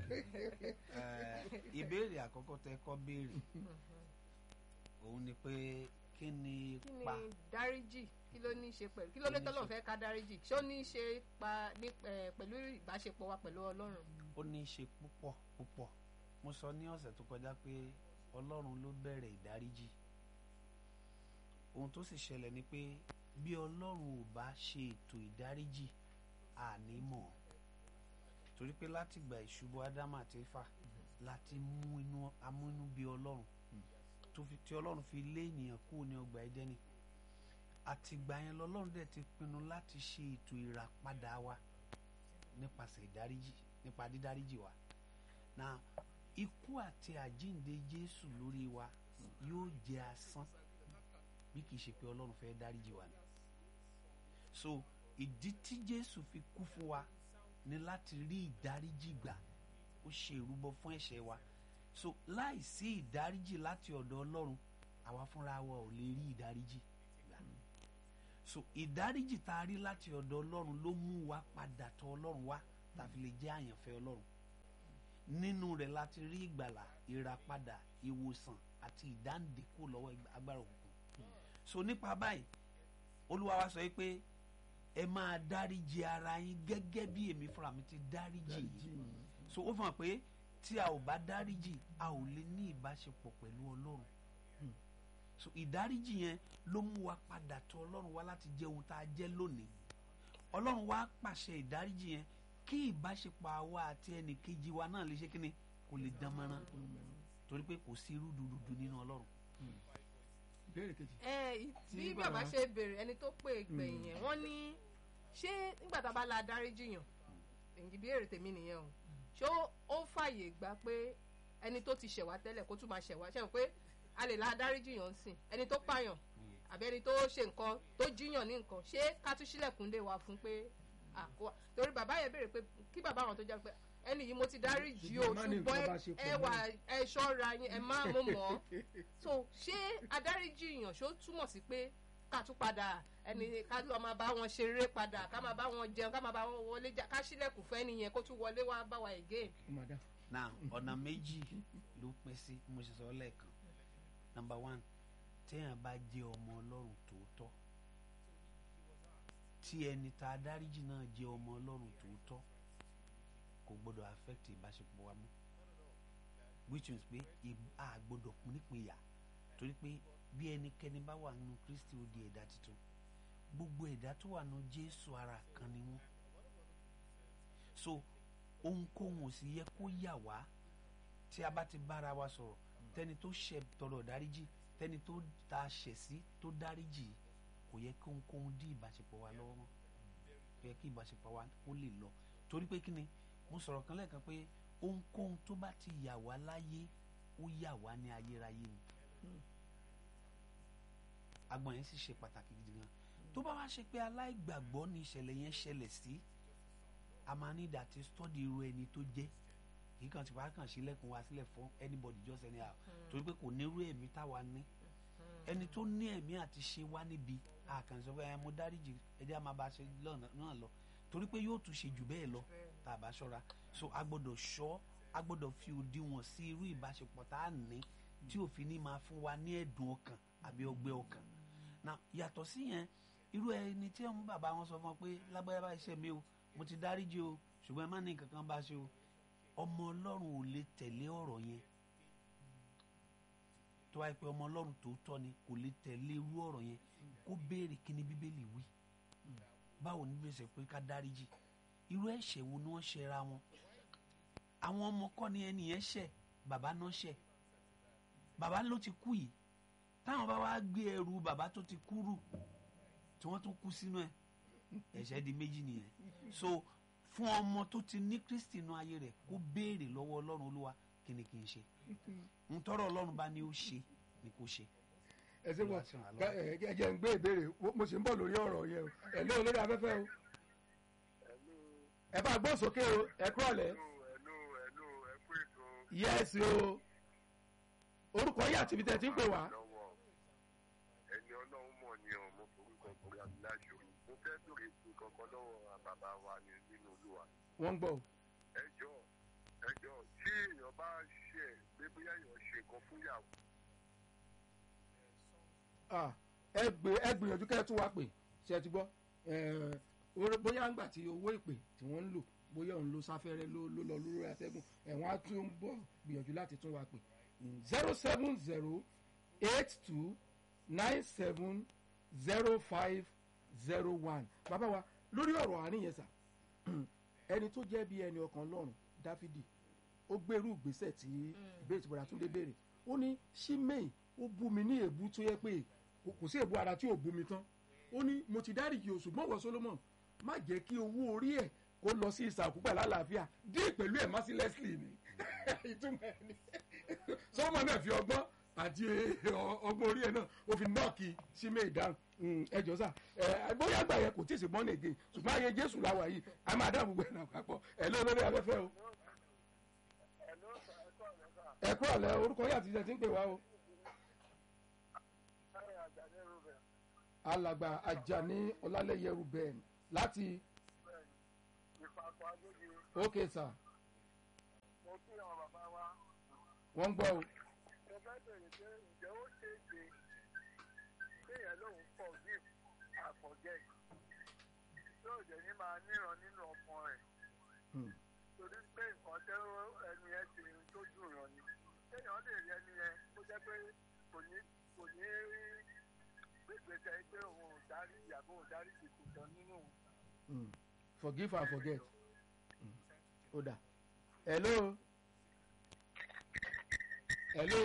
Speaker 3: Eh, ìbéèrè àkọ́kọ́ tẹ kọ́ béèrè òun ni pé kí ni
Speaker 2: kí ni
Speaker 3: pa
Speaker 2: dáríjì kí ló ní í ṣe pẹ̀lú kí ló dé
Speaker 3: Kí ní í
Speaker 2: tọ́lọ̀
Speaker 3: ṣe-
Speaker 2: fẹ́ ká dáríjì ṣó ní í ṣe pa ní eh, pẹ̀lú ìbáṣepọ̀ wa pẹ̀lú ọlọ́run
Speaker 3: ó ní í ṣe púpọ̀ púpọ̀ mo sọ ní ọ̀sẹ̀ tó kọjá pé ọlọ́run ló bẹ̀rẹ̀ ìdáríjì ohun tó sì ṣẹlẹ̀ ni pé bí ọlọ́run ò bá ṣe ètò ìdáríjì àní mọ̀ torí pé láti gba ìṣubú ádámù àti éfà láti mú inú amúnú bí ọlọ́run tó fi tí ọlọ́run fi lé ènìyàn kúrò ní ọgbà ẹdẹ́ni àtìgbà yẹn lọ́lọ́run dẹ̀ ti pinnu láti ṣe ètò ìràpadà wa nípasẹ̀ ìdáríjì nípa dídáríjì wa na ikú àti àjíǹde jésù lórí wa yóò jẹ asán bí kì í ṣe pé ọlọ́run fẹ́ dáríjì wa ni so ìdí tí jésù fi kú fún wa ni láti rí ìdáríjì gbà ó ṣe ìrúbọ fún ẹ̀ṣẹ̀ wa so láì sí ìdáríjì láti ọ̀dọ̀ ọlọ́run àwa fúnra wa ò lè rí ìdáríjì gbà so ìdáríjì tá a rí láti ọ̀dọ̀ ọlọ́run ló mú wa padà tọ̀ ọlọ́run wá tàbí lè jẹ́ àyànfẹ́ ọlọ́run nínú rẹ̀ láti rí ìgbàlà ìràpadà ìwòsàn àti ìdáǹdè kúrò lọ́wọ́ agbára òkùnkùn so nípa báyìí olúwa wa sọ pé ẹ máa dáríjì ara yín gẹ́gẹ́ bí èmi fúnra mi ti dáríjì yín so ó fihàn pé tí a ò bá dáríjì a ò lè ní ìbáṣepọ̀ pẹ̀lú ọlọ́run so ìdáríjì yẹn ló mú wa padà tọ̀ ọlọ́run wá láti jẹ́ ohun tá a jẹ́ lónìí ọlọ́run wá pàṣẹ ìdáríjì yẹn kí ìbáṣepọ̀ àwa àti ẹnì kejì wa náà lè ṣe kíni kò lè dán mọ́rán torí pé kò sí irú dúdú nínú ọlọ́run.
Speaker 1: ìbéèrè kejì.
Speaker 2: ẹ
Speaker 1: Tí
Speaker 2: bí
Speaker 1: bàbá-
Speaker 2: bàbá ṣe béèrè ẹni tó pè gbẹ̀yìn yẹn wọ́n ní ṣé nígbà tá a bá la dáríjì yàn èyí bí èrè tèmi nìyẹn o ṣé ó- ó fàyè gbà pé ẹni tó ti ṣẹ̀wá tẹ́lẹ̀ kó tún máa ṣẹ̀wá ṣẹ̀wọ̀n pé a lè la dáríjì yàn sìn ẹni tó pààyàn àbí ẹni tó ṣe nǹkan tó jíyàn ní nǹkan ṣé ká tún sílẹ̀kùn lè wà fún pé àkó torí bàbá yẹn béèrè pé kí bàbá àwọn tó jẹ́ pé ẹni yìí mo ti dáríjì o
Speaker 1: Ṣùgbọ́n má ní
Speaker 2: ṣùgbọ́n
Speaker 1: nǹkan bá ṣe pọ̀
Speaker 2: ẹ wà
Speaker 1: mọ́.
Speaker 2: ẹ ṣọ́ra yín ẹ má mú mọ́ so ṣé adáríjì yàn ṣó túmọ̀ sí pé ká tún padà ẹni ká lọ máa bá wọn ṣeré padà ká máa bá wọn jẹun ká máa bá wọn wọlé jà ká sílẹ̀kùn fẹ́ nìyẹn kó tún wọlé wá bá wa again.
Speaker 1: ó máa dá.
Speaker 3: now ọ̀nà méjì ló pín sí mo ṣe sọ lẹ́ẹ̀kan number one téèyàn bá jẹ́ ọmọ ọlọ́run tòótọ́ tí ẹni tá a dáríjì náà jẹ́ ọmọ ọlọ́run tòótọ́ kò gbọ́dọ̀ affect ìbáṣepọ̀ wa mọ́ which means pé ì- a gbọ́dọ̀ pín nípìnyà torí pé bí ẹnikẹ́ni bá wà nínú kristi ó di ẹ̀dá tuntun gbogbo ẹ̀dá tó wà nínú jésù ara kan ni wọ́n so ohunkóhun ò sì yẹ kó yà wá tí a bá ti bára wa sọ̀rọ̀ tẹni tó ṣẹ̀ tọrọ dáríjì tẹni tó ta ṣẹ̀ sí tó dáríjì kò yẹ kí ohunkóhun dí ìbáṣepọ̀ wa lọ́wọ́ mọ́ kò yẹ kí ìbáṣepọ̀ wa kó lè lọ torí pé kí ni mo sọ̀rọ̀ kan lẹ́ẹ̀kan pé ohunkóhun tó bá ti yà wá láyé ó yà wá ní ayérayé ni agbọ̀n yẹn sì ṣe pàtàkì gidi gan tó bá wá ṣe pé aláìgbàgbọ́ ni ìṣẹ̀lẹ̀ yẹn ṣẹlẹ̀ sí a máa ní ìdá tí stọ́dì irú ẹni tó jẹ́ kì í kàn ti wá kàn sílẹ̀kùn wá sílẹ̀ fún anybody just anyhow torí pé kò nírú ẹ̀mí táwa ní ẹni tó ní ẹ̀mí àti ṣe wá níbi àkànṣe pé ẹ mo dáríjì ẹjẹ́ a máa bá a ṣe lọ́nà náà lọ torí pé yóò tún ṣe jù bẹ́ẹ̀ lọ tá a bá ṣọ́ra so a gbọ́dọ̀ ṣọ́ a gbọ́dọ̀ fi òdiwọ̀n sí irú ìbáṣepọ̀ tá a ní tí òfin ní máa fún wa ní ẹ̀dùn ọkàn àbí ọgbẹ́ ọkàn na yàtọ̀ sí yẹn irú ẹni tí ọmọ bàbá wọn sọ fún ọ pé lágbára bá iṣẹ́ mi o mo ti dáríjì o ṣùgbọ́n ẹ má ní nǹkan kan bá ṣe o ọmọ ọlọ́run ò lè tẹ̀lé ọ̀rọ̀ yẹn tó wáyé pé ọmọ ọlọ́run tòótọ́ ni kò lè tẹ̀lé irú ọ̀rọ̀ yẹn kó béèrè kí ni bíbélì wí báwo ni bíbélì sọ pé ká dáríjì irú ẹ̀ṣẹ̀ wo ni wọ́n ṣe ra wọn àwọn ọmọ kọ́ ni ẹni yẹn ṣẹ̀ bàbá náà ṣẹ̀ bàbá ló ti kú yìí táwọn bá wá gbé ẹrù bàbá tó ti kú rù tí wọ́n tún kú sínú ẹ̀ ẹ̀ṣẹ̀ di méjì nìyẹn so fún ọmọ tó ti ní kristi inú ayé rẹ̀ kó béèrè lọ́wọ́ ọlọ́run olúwa kí ni kí n ṣe ń tọrọ ọlọ́run bá ní ó ṣe ni kò ṣe.
Speaker 1: ẹ ṣe wọ
Speaker 3: Olúwa ṣe wà lọ́wọ́.
Speaker 1: ẹ jẹ́ ń gbé ìbéèrè mo sì ń bọ̀ lórí ọ̀rọ̀ yẹn o ẹ lé olórí afẹ́fẹ́ o
Speaker 4: Hello,
Speaker 1: ẹ bá gbọ́ sókè o ẹ kúrọ̀lẹ́
Speaker 4: hello, hello, hello, ẹ kú ètò
Speaker 1: yẹ́sì o orúkọ yìí àti ibi tẹ́ ti ń pè wá
Speaker 4: lọ́wọ́. Ẹni ọlọ́run mọ̀ ni ọ̀ mo forúkọ borí aláṣọ. Mo fẹ́ bèrè sí kankan lọ́wọ́ bàbá wa ní nínú olúwa.
Speaker 1: wọ́n ń gbọ́ o.
Speaker 4: Ẹ jọ ẹ jọ tí èèyàn bá ṣe pé bóyá èèyàn ṣe nǹkan fún ìyàwó.
Speaker 1: Ah, ẹ gbé ẹ gbìyànjú kẹ́ ẹ tún wá pè ṣe ẹ ti gbọ́ Eh, orí- bóyá ńgbà tí owó ìpè tí wọ́n ń lò bóyá òun ló sáfẹ́rẹ́ ló ló lọ lórí atẹ́gùn ẹ̀wọ̀n á tún bọ̀ gbìyànjú láti tún wá pè zero seven zero eight two nine seven zero five zero one bàbá wa lórí ọ̀rọ̀ àárín yẹn sà ẹni tó jẹ́ bí ẹni ọkàn lọ́rùn dáfídì ó gbèrú ìgbésẹ̀ tí ìbéèrè tí bọ̀dà túndé béèrè ó ní ṣímẹ́ì ó bú mi ní èébú tó yẹ pé kò kò sí èébú ara tí ò bú mi tán ó ní mo ti dáríjì o ṣùgbọ́n wọ solomon má jẹ́ kí owó orí ẹ̀ kó lọ sí ìsàkú pẹ̀lú àlàáfíà dé pẹ̀lú ẹ̀ mercilessly ni ìtumọ̀ ẹ̀ ni sọ́mọ náà fi ọgbọ́n àti ọ- ọgbọ́n orí ẹ̀ náà ó fi nọ́ọ̀kì sí méè dáhùn ẹ jọ sà ẹ bóyá àgbà yẹn kò tí ì sí bọ́ọ̀nì again ṣùgbọ́n ayé jésù làwà yìí a máa dá gbogbo ẹ̀ náà papọ̀ ẹ ló lórí afẹ́fẹ́ o
Speaker 4: Hello, sir. Ẹ kọ́ ọ̀rẹ́ sà.
Speaker 1: ẹ kúrò lẹ orúkọ yà ti jẹ ti ń pè wá o
Speaker 4: Táyà Àjàdé Rúbẹ̀.
Speaker 1: alàgbà ajani ọlálẹyẹ ruben láti
Speaker 4: Ìpapọ̀ Agége.
Speaker 1: ókè sà
Speaker 4: Mo kí àwọn bàbá wa.
Speaker 1: wọ́n ń gbọ́ o
Speaker 4: Mo fẹ́ bèrè pé ǹjẹ́ ó ṣe é ṣe kéèyàn lòun forgive and forget. Tí ò jẹ́ ní máa níran nínú ọkàn rẹ̀.
Speaker 1: Hmm.
Speaker 4: Torí pé nǹkan tẹ́ ẹni yẹn ti tó dùn ràn ni. Kéèyàn lè rí ẹni yẹn kó jẹ́ pé kò ní kò ní gbégbèsè pé òun ò dárí ìyàbọ̀ ò dárí ìkùtàn nínú òun.
Speaker 1: Mm. forgive and forget Mm. ó dà hello hello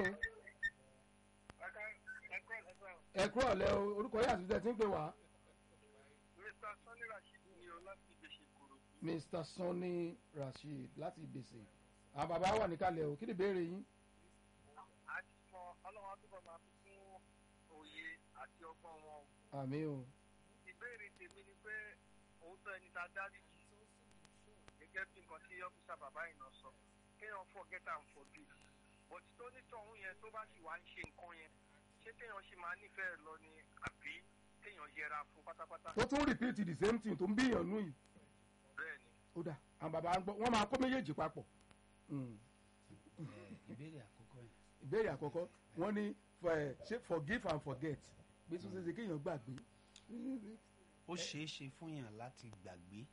Speaker 1: ẹ kúrò lẹ o orúkọ yà ti jẹ ti ń pè wá
Speaker 4: Mr. Sunny Rashid ni o láti gbèsè kúrò.
Speaker 1: mr sunny rasheed láti gbèsè àwọn bàbá wà níkàlẹ̀ o kí ni ìbéèrè yín
Speaker 4: àti mọ ọlọ́run àtúbọ̀ máa fi fún òye àti ọgbọ́n wọn.
Speaker 1: àmì o
Speaker 4: ìbéèrè tèmi ni pé òótọ́ ẹni tá a dárí jì gẹ́gẹ́ bí nǹkan tí ọ́fíìsà bàbá yìí náà sọ kéèyàn forget and forgive but tó nítọ̀hún yẹn tó bá sì wá ń ṣe nǹkan yẹn ṣé kéèyàn ṣì máa nífẹ̀ẹ́ lọ ni àbí kéèyàn yẹra fún pátápátá.
Speaker 1: ó tún repeat the same thing tó ń bíyàn nú yìí
Speaker 4: bẹ́ẹ̀ ni
Speaker 1: ó dà àwọn bàbá ń gbọ́ wọ́n máa kó méjèèjì papọ̀ Mm.
Speaker 3: ẹ, ìbéèrè àkọ́kọ́ yẹn
Speaker 1: ìbéèrè àkọ́kọ́ wọ́n ní for- eh, ṣé forgive and forget bí tún ṣe ṣe kéèyàn gbàgbé
Speaker 3: ó ṣeé ṣe fún yàn láti gbàgbé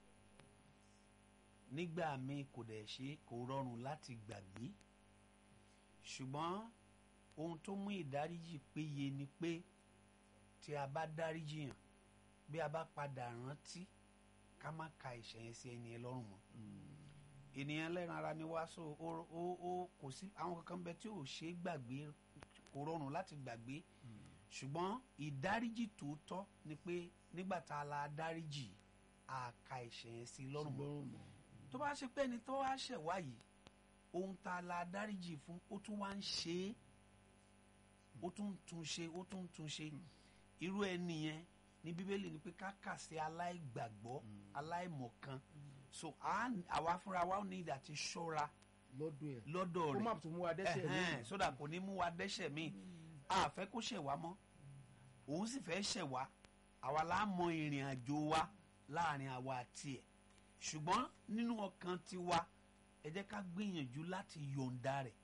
Speaker 3: nígbà míì kò dẹ̀ ṣe kò rọrùn láti gbàgbé ṣùgbọ́n ohun tó mú ìdáríjì péye ni pé tí a bá dáríjì yàn bí a bá padà rántí ká má ka ẹ̀ṣẹ̀ yẹn sí ẹni ẹ lọ́rùn mọ́ ènìyàn lẹ́ran ara ni wá so ó ó ó kò sí àwọn kankan bẹ tí ò ṣe é gbàgbé kò rọrùn láti gbàgbé ṣùgbọ́n ìdáríjì tòótọ́ ni pé nígbà tá a la dáríjì a ka ẹ̀ṣẹ̀ yẹn sí lọ́rùn mọ́ tó bá ṣe pé ẹni tó wá ṣẹ̀ wá yìí ohun tá a la dáríjì fún ó tún wá ń ṣe é ó tún ń tún ṣe ó tún ń tún ṣe irú ẹni yẹn ní bíbélì ni pé ká kà sí aláìgbàgbọ́ aláìmọ̀kan so à- àwa fúnra wa ní ìdá ti ṣọ́ra
Speaker 1: lọ́dún ẹ̀
Speaker 3: lọ́dọ̀
Speaker 1: kó má
Speaker 3: rẹ̀
Speaker 1: tún mú wa dẹ́sẹ̀
Speaker 3: ẹ̀hẹ́n,
Speaker 1: lẹ́yìn
Speaker 3: sódà kò ní mú wa dẹ́ṣẹ̀ míì a fẹ́ kó ṣẹ̀ wá mọ́ òun sì fẹ́ ṣẹ̀ wá àwa la mọ ìrìn àjò wa láàrin àwa àti ẹ̀ ṣùgbọ́n nínú ọkàn tiwa ẹ jẹ́ ká gbìyànjú láti yọ̀ǹda rẹ̀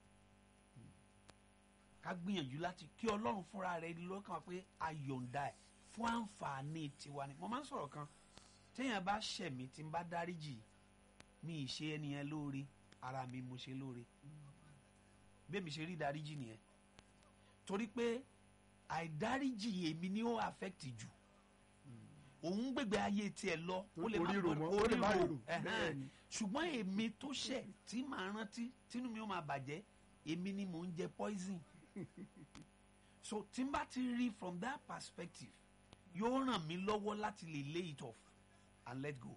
Speaker 3: ká gbìyànjú láti kí ọlọ́run fúnra rẹ̀ lọ́kàn pé a yọ̀ǹda ẹ̀ fún àǹfààní tiwa ni mo máa ń sọ̀rọ̀ kan téèyàn bá ṣẹ̀ mí tí n bá dáríjì mi ì ṣe ẹnìyẹn lóore ara mi mo ṣe lóore bẹ́ẹ̀ mi ṣe rí ìdáríjì nìyẹn torí pé àìdáríjì èmi ni ó affect jù òun gbègbè ayé tiẹ̀ lọ ó lè má
Speaker 1: Orí rò mọ́, ó lè má
Speaker 3: orí
Speaker 1: rò,
Speaker 3: rò, ẹ̀hẹ́n.
Speaker 1: bẹ́ẹ̀ ni.
Speaker 3: ṣùgbọ́n èmi tó ṣẹ̀ tí màá rántí tínú mi ó máa bàjẹ́ èmi ni mò ń jẹ poison so tí n bá ti rí from that perspective yóò ràn mí lọ́wọ́ láti lè lay it off and let go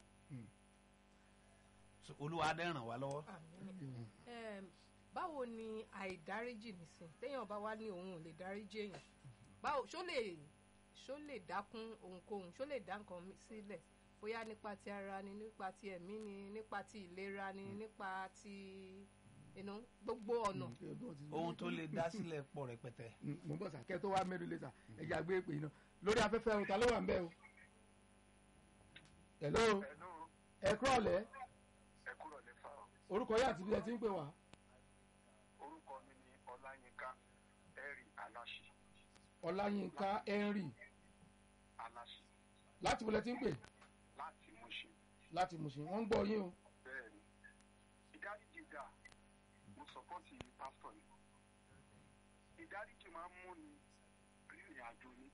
Speaker 3: so olúwa dẹ́ ràn wá lọ́wọ́.
Speaker 2: Àmín. Em, báwo ni àìdáríjì nìsín téèyàn bá wá ní òun ò lè dáríjì èèyàn báwo ṣó lè ṣó lè dákún ohunkóhun ṣó lè dá nǹkan mi- sílẹ̀ bóyá nípa ti ara ni nípa ti ẹ̀mí ni nípa ti ìlera ni nípa ti inú gbogbo ọ̀nà.
Speaker 3: ohun tó lè dá sílẹ̀ pọ̀ rẹpẹtẹ.
Speaker 1: mo ń bọ̀ sà kẹ́ tó wá mẹ́rin lé sà ẹ̀jẹ̀ àgbé pè iná lórí afẹ́fẹ́ o ta ló wà ń bẹ́ o. hello
Speaker 4: ẹnu
Speaker 1: ẹ kúrọ̀ lẹ́
Speaker 4: ẹ kúrò lè fa
Speaker 1: orúkọ yà àti bí ẹ ti ń pè wá.
Speaker 4: orúkọ mi ni ọláyínká ẹrì aláṣì
Speaker 1: ọláyínká henry
Speaker 4: aláṣì
Speaker 1: láti wọlé tí ń pè
Speaker 4: láti Mùṣín
Speaker 1: láti mùsùn wọ́n ń gbọ́ yín o.
Speaker 4: bẹ́ẹ̀ ni ìdáríjì dà mo sọpọ́tì pásítọ̀ ni ìdáríjì máa ń múni rìnrìn àjò ni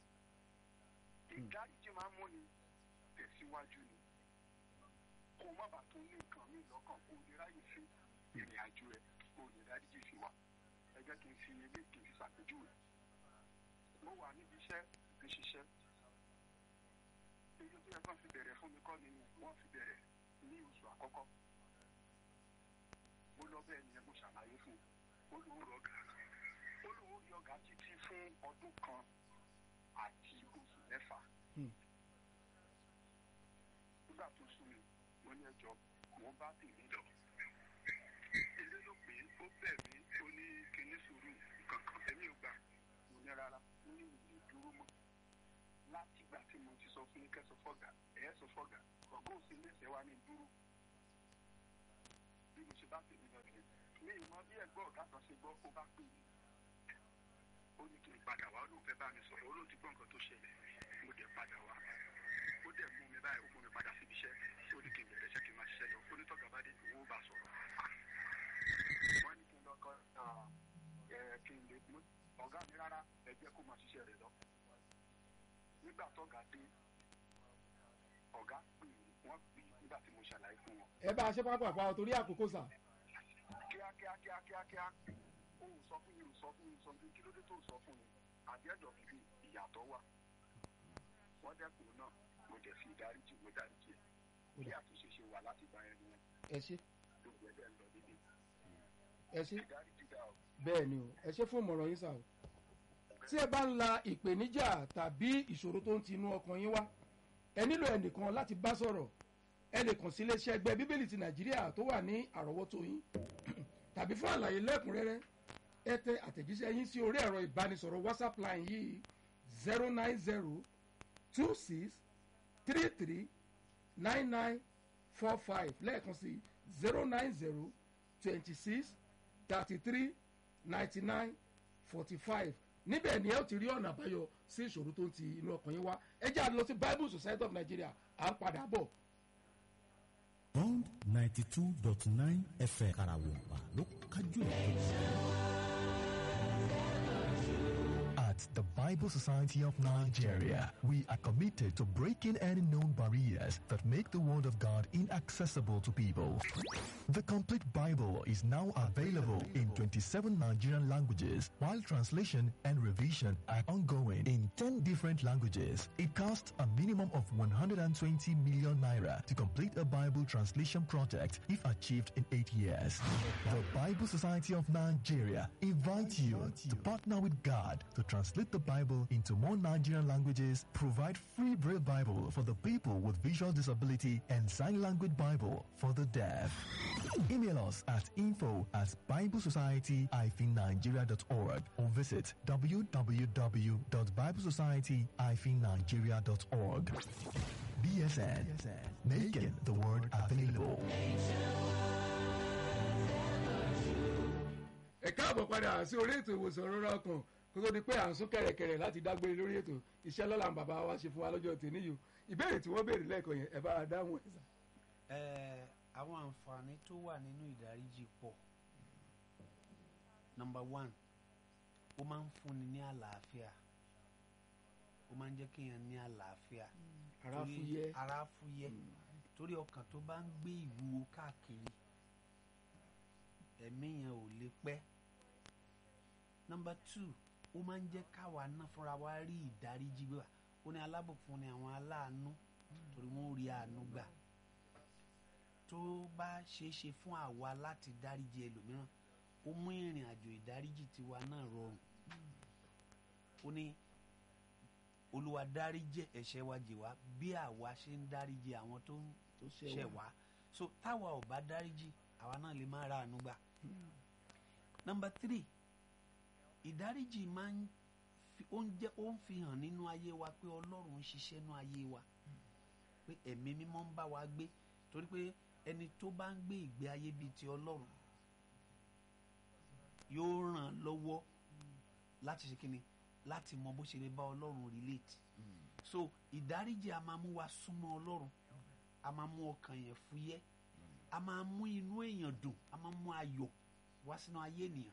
Speaker 4: ìdáríjì máa ń múni tẹ̀síwájú ni kó má bàa tó ní nǹkan mi lọ́kàn kó lè ráyè sí ìrìn àjò ẹ̀ kó lè dáríjì sí wa ẹ jẹ́ kí n fi ilé kí n fi ṣàpèjúwe mo wà níbi iṣẹ́ fi ṣiṣẹ́ èyí tó yẹ kó fi bẹ̀rẹ̀ fún mi kọ́ ni wọ́n fi bẹ̀rẹ̀ ní oṣù àkọ́kọ́ mo lọ bẹ́ẹ̀ ni mo ṣàlàyé fún un ó lóun rọ gàrà ó lóun rí ọ̀gá títí fún ọdún kan àti oṣù mẹ́fà.
Speaker 1: Hmm.
Speaker 4: nígbà tó sún mi mo ní ẹjọ́ mo bá tèmi lọ. ilé ló pé ó bẹ̀ mí ó ní kíní sùúrù kankan èmi ò gbà mo ní rárá mo ní ìlú dúró mọ́. láti ìgbà tí mo ti sọ fún yín kẹ́sọ̀ fọ́gà ẹ̀yẹ́ sọ fọ́gà ọ̀gá òsì léṣẹ́ wa ní dúró. bí mo ṣe bá tèmi lọ nìyẹn mi ì mọ bí ẹ̀gbọ́n ọ̀gá kan ṣe gbọ́ ó bá pè mí ó ní kí n padà wá ó lóun fẹ́ bá mi sọ̀rọ̀ ó lóun ti gbọ́ nǹkan tó ṣẹlẹ̀ mo dẹ̀ padà wá ó dẹ̀ mú mi báyìí ó mú mi padà síbi iṣẹ́ ó ní kí n bẹ̀rẹ̀ iṣẹ́ kí n máa ṣiṣẹ́ lọ ó ní tọ́ka bá dé owó bá sọ̀rọ̀ wọ́n ní kí n lọ kọ́ ẹ̀ kí n lè mú ọ̀gá mi rárá ẹ jẹ́ kó máa ṣiṣẹ́ rẹ̀ lọ nígbà tọ́gà dé ọ̀gá pè mí wọ́n pè mí nígbà tí mo ṣàlàyé fún wọn
Speaker 1: ẹ bá a ṣe pápá pa torí àkókò sà
Speaker 4: kíákíá kíákíá kíá ó sọ fún mi ó sọ fún mi sọ fún mi kí ló dé tó sọ fún mi àjẹjọ bíbí ìyàtọ̀ wà wọ́n dẹ́kun náà mo dẹ̀ fi ìdáríjì mo dáríjì ẹ̀ kí àtúnṣe ṣe wà láti gba ẹni yẹn
Speaker 1: ẹ ṣe
Speaker 4: gbogbo ẹ̀ dẹ̀ ń lọ níbi
Speaker 1: ẹ ṣe
Speaker 4: ìdáríjì dá o.
Speaker 1: bẹ́ẹ̀ ni o ẹ ṣe fún ìmọ̀ràn yín sà o tí ẹ bá ń la ìpèníjà tàbí ìṣòro tó ń ti inú ọkàn yín wá ẹ nílò ẹnìkan láti bá sọ̀rọ̀ ẹ lè kàn sí iléeṣẹ́ ẹgbẹ́ bíbélì ti nàìjíríà tó wà ní àrọ́wọ́tó yín tàbí fún àlàyé lẹ́kùnrẹ́rẹ́ ẹ tẹ àtẹ̀jíṣẹ́ yín sí orí ẹ̀rọ ìbánisọ̀rọ̀ whatsapp line yìí zero nine zero two six three three nine nine four five lẹ́ẹ̀kan sí zero nine zero twenty six thirty three ninety nine forty five níbẹ̀ ni ẹ ó ti rí ọ̀nà àbáyọ sí ìṣòro tó ń ti inú ọkàn yín wá ẹ jẹ́ àlọ́ sí bible society of nigeria à ń padà bọ̀.
Speaker 6: Bond ninety two dot nine FM Karawompa ló kájú
Speaker 7: At the Bible Society of Nigeria, we are committed to breaking any known barriers that make the Word of God inaccessible to people. The complete Bible is now available in 27 Nigerian languages, while translation and revision are ongoing in 10 different languages. It costs a minimum of 120 million naira to complete a Bible translation project if achieved in 8 years. The Bible Society of Nigeria invites you to partner with God to translate the Bible into more Nigerian languages, provide free Braille Bible for the people with visual disability, and sign language Bible for the deaf. Email us at info at biblesociety-nigeria.org or visit www.biblesociety-nigeria.org. BSN, making the word available.
Speaker 1: ẹ káàbọ̀ padà sí orí ètò ìwòsàn rọra ọkàn kó tó di pé à ń sún kẹ̀rẹ̀kẹ̀rẹ̀ láti dágbére lórí ètò iṣẹ́ lọ́la ń bàbá wa ṣe fún wa lọ́jọ́ tèmi yìí o ìbéèrè tí wọ́n béèrè lẹ́ẹ̀kan yẹn ẹ bá a dáhùn ẹ̀ sà.
Speaker 3: ẹ àwọn àǹfààní tó wà nínú ìdáríjì pọ̀ number one ó máa ń fúnni ní àlàáfíà ó máa ń jẹ́ kéèyàn ní àlàáfíà
Speaker 1: ara
Speaker 3: torí-
Speaker 1: fúyẹ́
Speaker 3: ara fúyẹ́ torí ọkàn tó bá ń gbé ìwúwo káàkiri ẹ̀mí yẹn ò lè pẹ́ number two ó máa ń jẹ́ káwa náà fúnra wa rí ìdáríjì gbà ó ní alábòfún ni àwọn aláàánú torí wọ́n rí àánú gbà tó bá ṣeé ṣe fún àwa láti dáríjì ẹlòmíràn ó mú ìrìn àjò ìdáríjì tiwa náà rọrùn ó ní olúwa dáríjì ẹ̀ṣẹ̀ wa jì wá bí àwa ṣe ń dáríjì àwọn tó ń
Speaker 1: tó
Speaker 3: ṣẹ̀ wá so táwa ò bá dáríjì àwa náà lè má ra àánú gbà. nọmba three ìdáríjì máa ń fi ó ń jẹ́ ó ń fi hàn nínú ayé wa pé ọlọ́run ń ṣiṣẹ́ nínú ayé wa pé ẹ̀mí mímọ́ ń bá wa gbé torí pé ẹni tó bá ń gbé ìgbé ayé bíi ti ọlọ́run yóò ràn án lọ́wọ́ láti ṣe kíni láti mọ bó ṣe lè bá ọlọ́run relate so ìdáríjì a máa mú wa súnmọ́ ọlọ́run a máa mú ọkàn yẹn fúyẹ́ a máa mú inú èèyàn dùn a máa mú ayọ̀ wá sínú ayé ènìyàn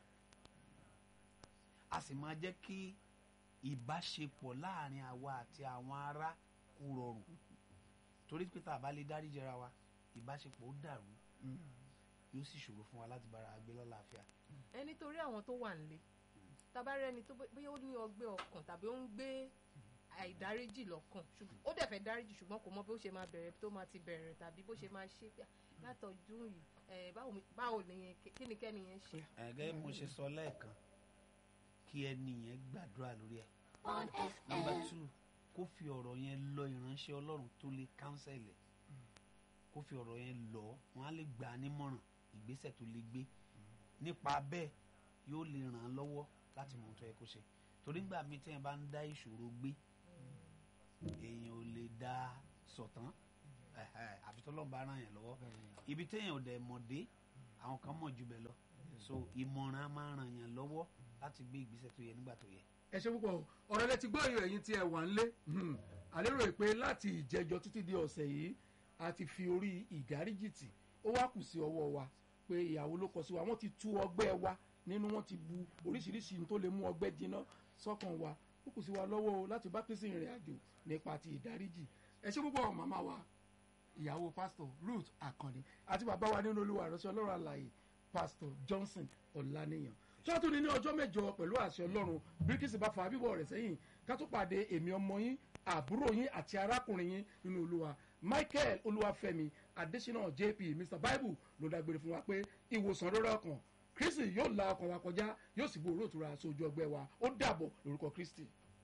Speaker 3: a sì máa jẹ́ kí ìbáṣepọ̀ láàrin àwa àti àwọn ará kó rọrùn torí pé tá a bá lè dáríjì ara wa ìbáṣepọ̀ ó dàrú yóò sì ṣòro fún wa láti bára wa gbé lálàáfíà.
Speaker 2: ẹ nítorí àwọn tó wà nílé tabarẹ ni tó bó- bóyá ó ní ọgbẹ́ ọkàn tàbí ó ń gbé àìdáríjì lọ́kàn ṣùgbọ́n ó dẹ̀ fẹ́ dáríjì ṣùgbọ́n kò mọ bí ó ṣe máa bẹ̀rẹ̀ tó máa ti bẹ̀rẹ̀ tàbí bó ṣe máa ṣe pé, "Ah, látọ̀jú yìí ẹ, báwo mi- báwo ni yẹn kí ni kẹ́ni yẹn ṣe.
Speaker 3: ẹ̀gẹ́ mo ṣe sọ lẹ́ẹ̀kan kí ẹni yẹn gbàdúrà lórí ẹ̀ nọmba two kó fi ọ̀rọ̀ yẹn lọ ìránṣẹ́ ọlọ́run tó lè kánsẹ̀lẹ̀ kó fi ọ̀rọ̀ yẹn lọ wọn á lè gbà á nímọ̀ràn ìgbésẹ̀ tó lè gbé nípa bẹ́ẹ̀ yóò lè ràn án lọ́wọ́ láti mọ ohun tó yẹ kó ṣe torí nígbà míì tí yẹn bá ń dá ìṣòro gbé èèyàn ò lè dá sọ̀tán ẹ̀hẹ̀, àfi tọ́lọ́run bá ràn yẹn lọ́wọ́ ibi téèyàn ò dẹ̀ mọ̀ dé àwọn kan mọ̀ jù bẹ́ẹ̀ lọ so ìmọ̀ràn á máa ràn yàn lọ́wọ́ láti gbé ìgbésẹ̀ tó yẹ nígbà tó yẹ.
Speaker 1: ẹ ṣe púpọ̀ ọ̀rọ̀ lẹ ti gbọ́ èèyàn ẹ̀yìn tí ẹ wà ń lé àlérò pé láti ìjẹjọ títí di ọ̀sẹ̀ yìí a ti fi orí ìdáríjì tì ó wá kù sí ọwọ́ wa pé ìyàwó ló kọ sí wa wọ́n ti tú ọgbẹ́ wa nínú wọ́n ti bu oríṣiríṣi ohun tó lè mú ọgbẹ́ jiná sọ́kàn wa ó kù sí wa lọ́wọ́ o láti bá pèsè ìrìn àjò nípa ti ìdáríjì ẹ ṣe púpọ̀ màmá wa ìyàwó pásítọ̀ ruth akànnì àti bàbá wa nínú olúwa ìránṣẹ́ ọlọ́run àlàyé pásítọ̀ johnson ọ̀lànìyàn sọ́tún ní ní ọjọ́ mẹ́jọ pẹ̀lú àṣẹ ọlọ́run bíríkìsì bá fa bíbọ̀ rẹ̀ sẹ́yìn ká tó pàdé èmi ọmọ yín àbúrò yín àti arákùnrin yín nínú olúwa michael olúwafẹ́mi adésínà jp mr bible ló dágbére fún wa pé ìwòsàn lórí ọkàn kristi yóò la ọkàn wa kọjá yóò sì gbòòrò òtura sójú ọgbẹ́ wa ó dàbọ̀ lórúkọ kristi.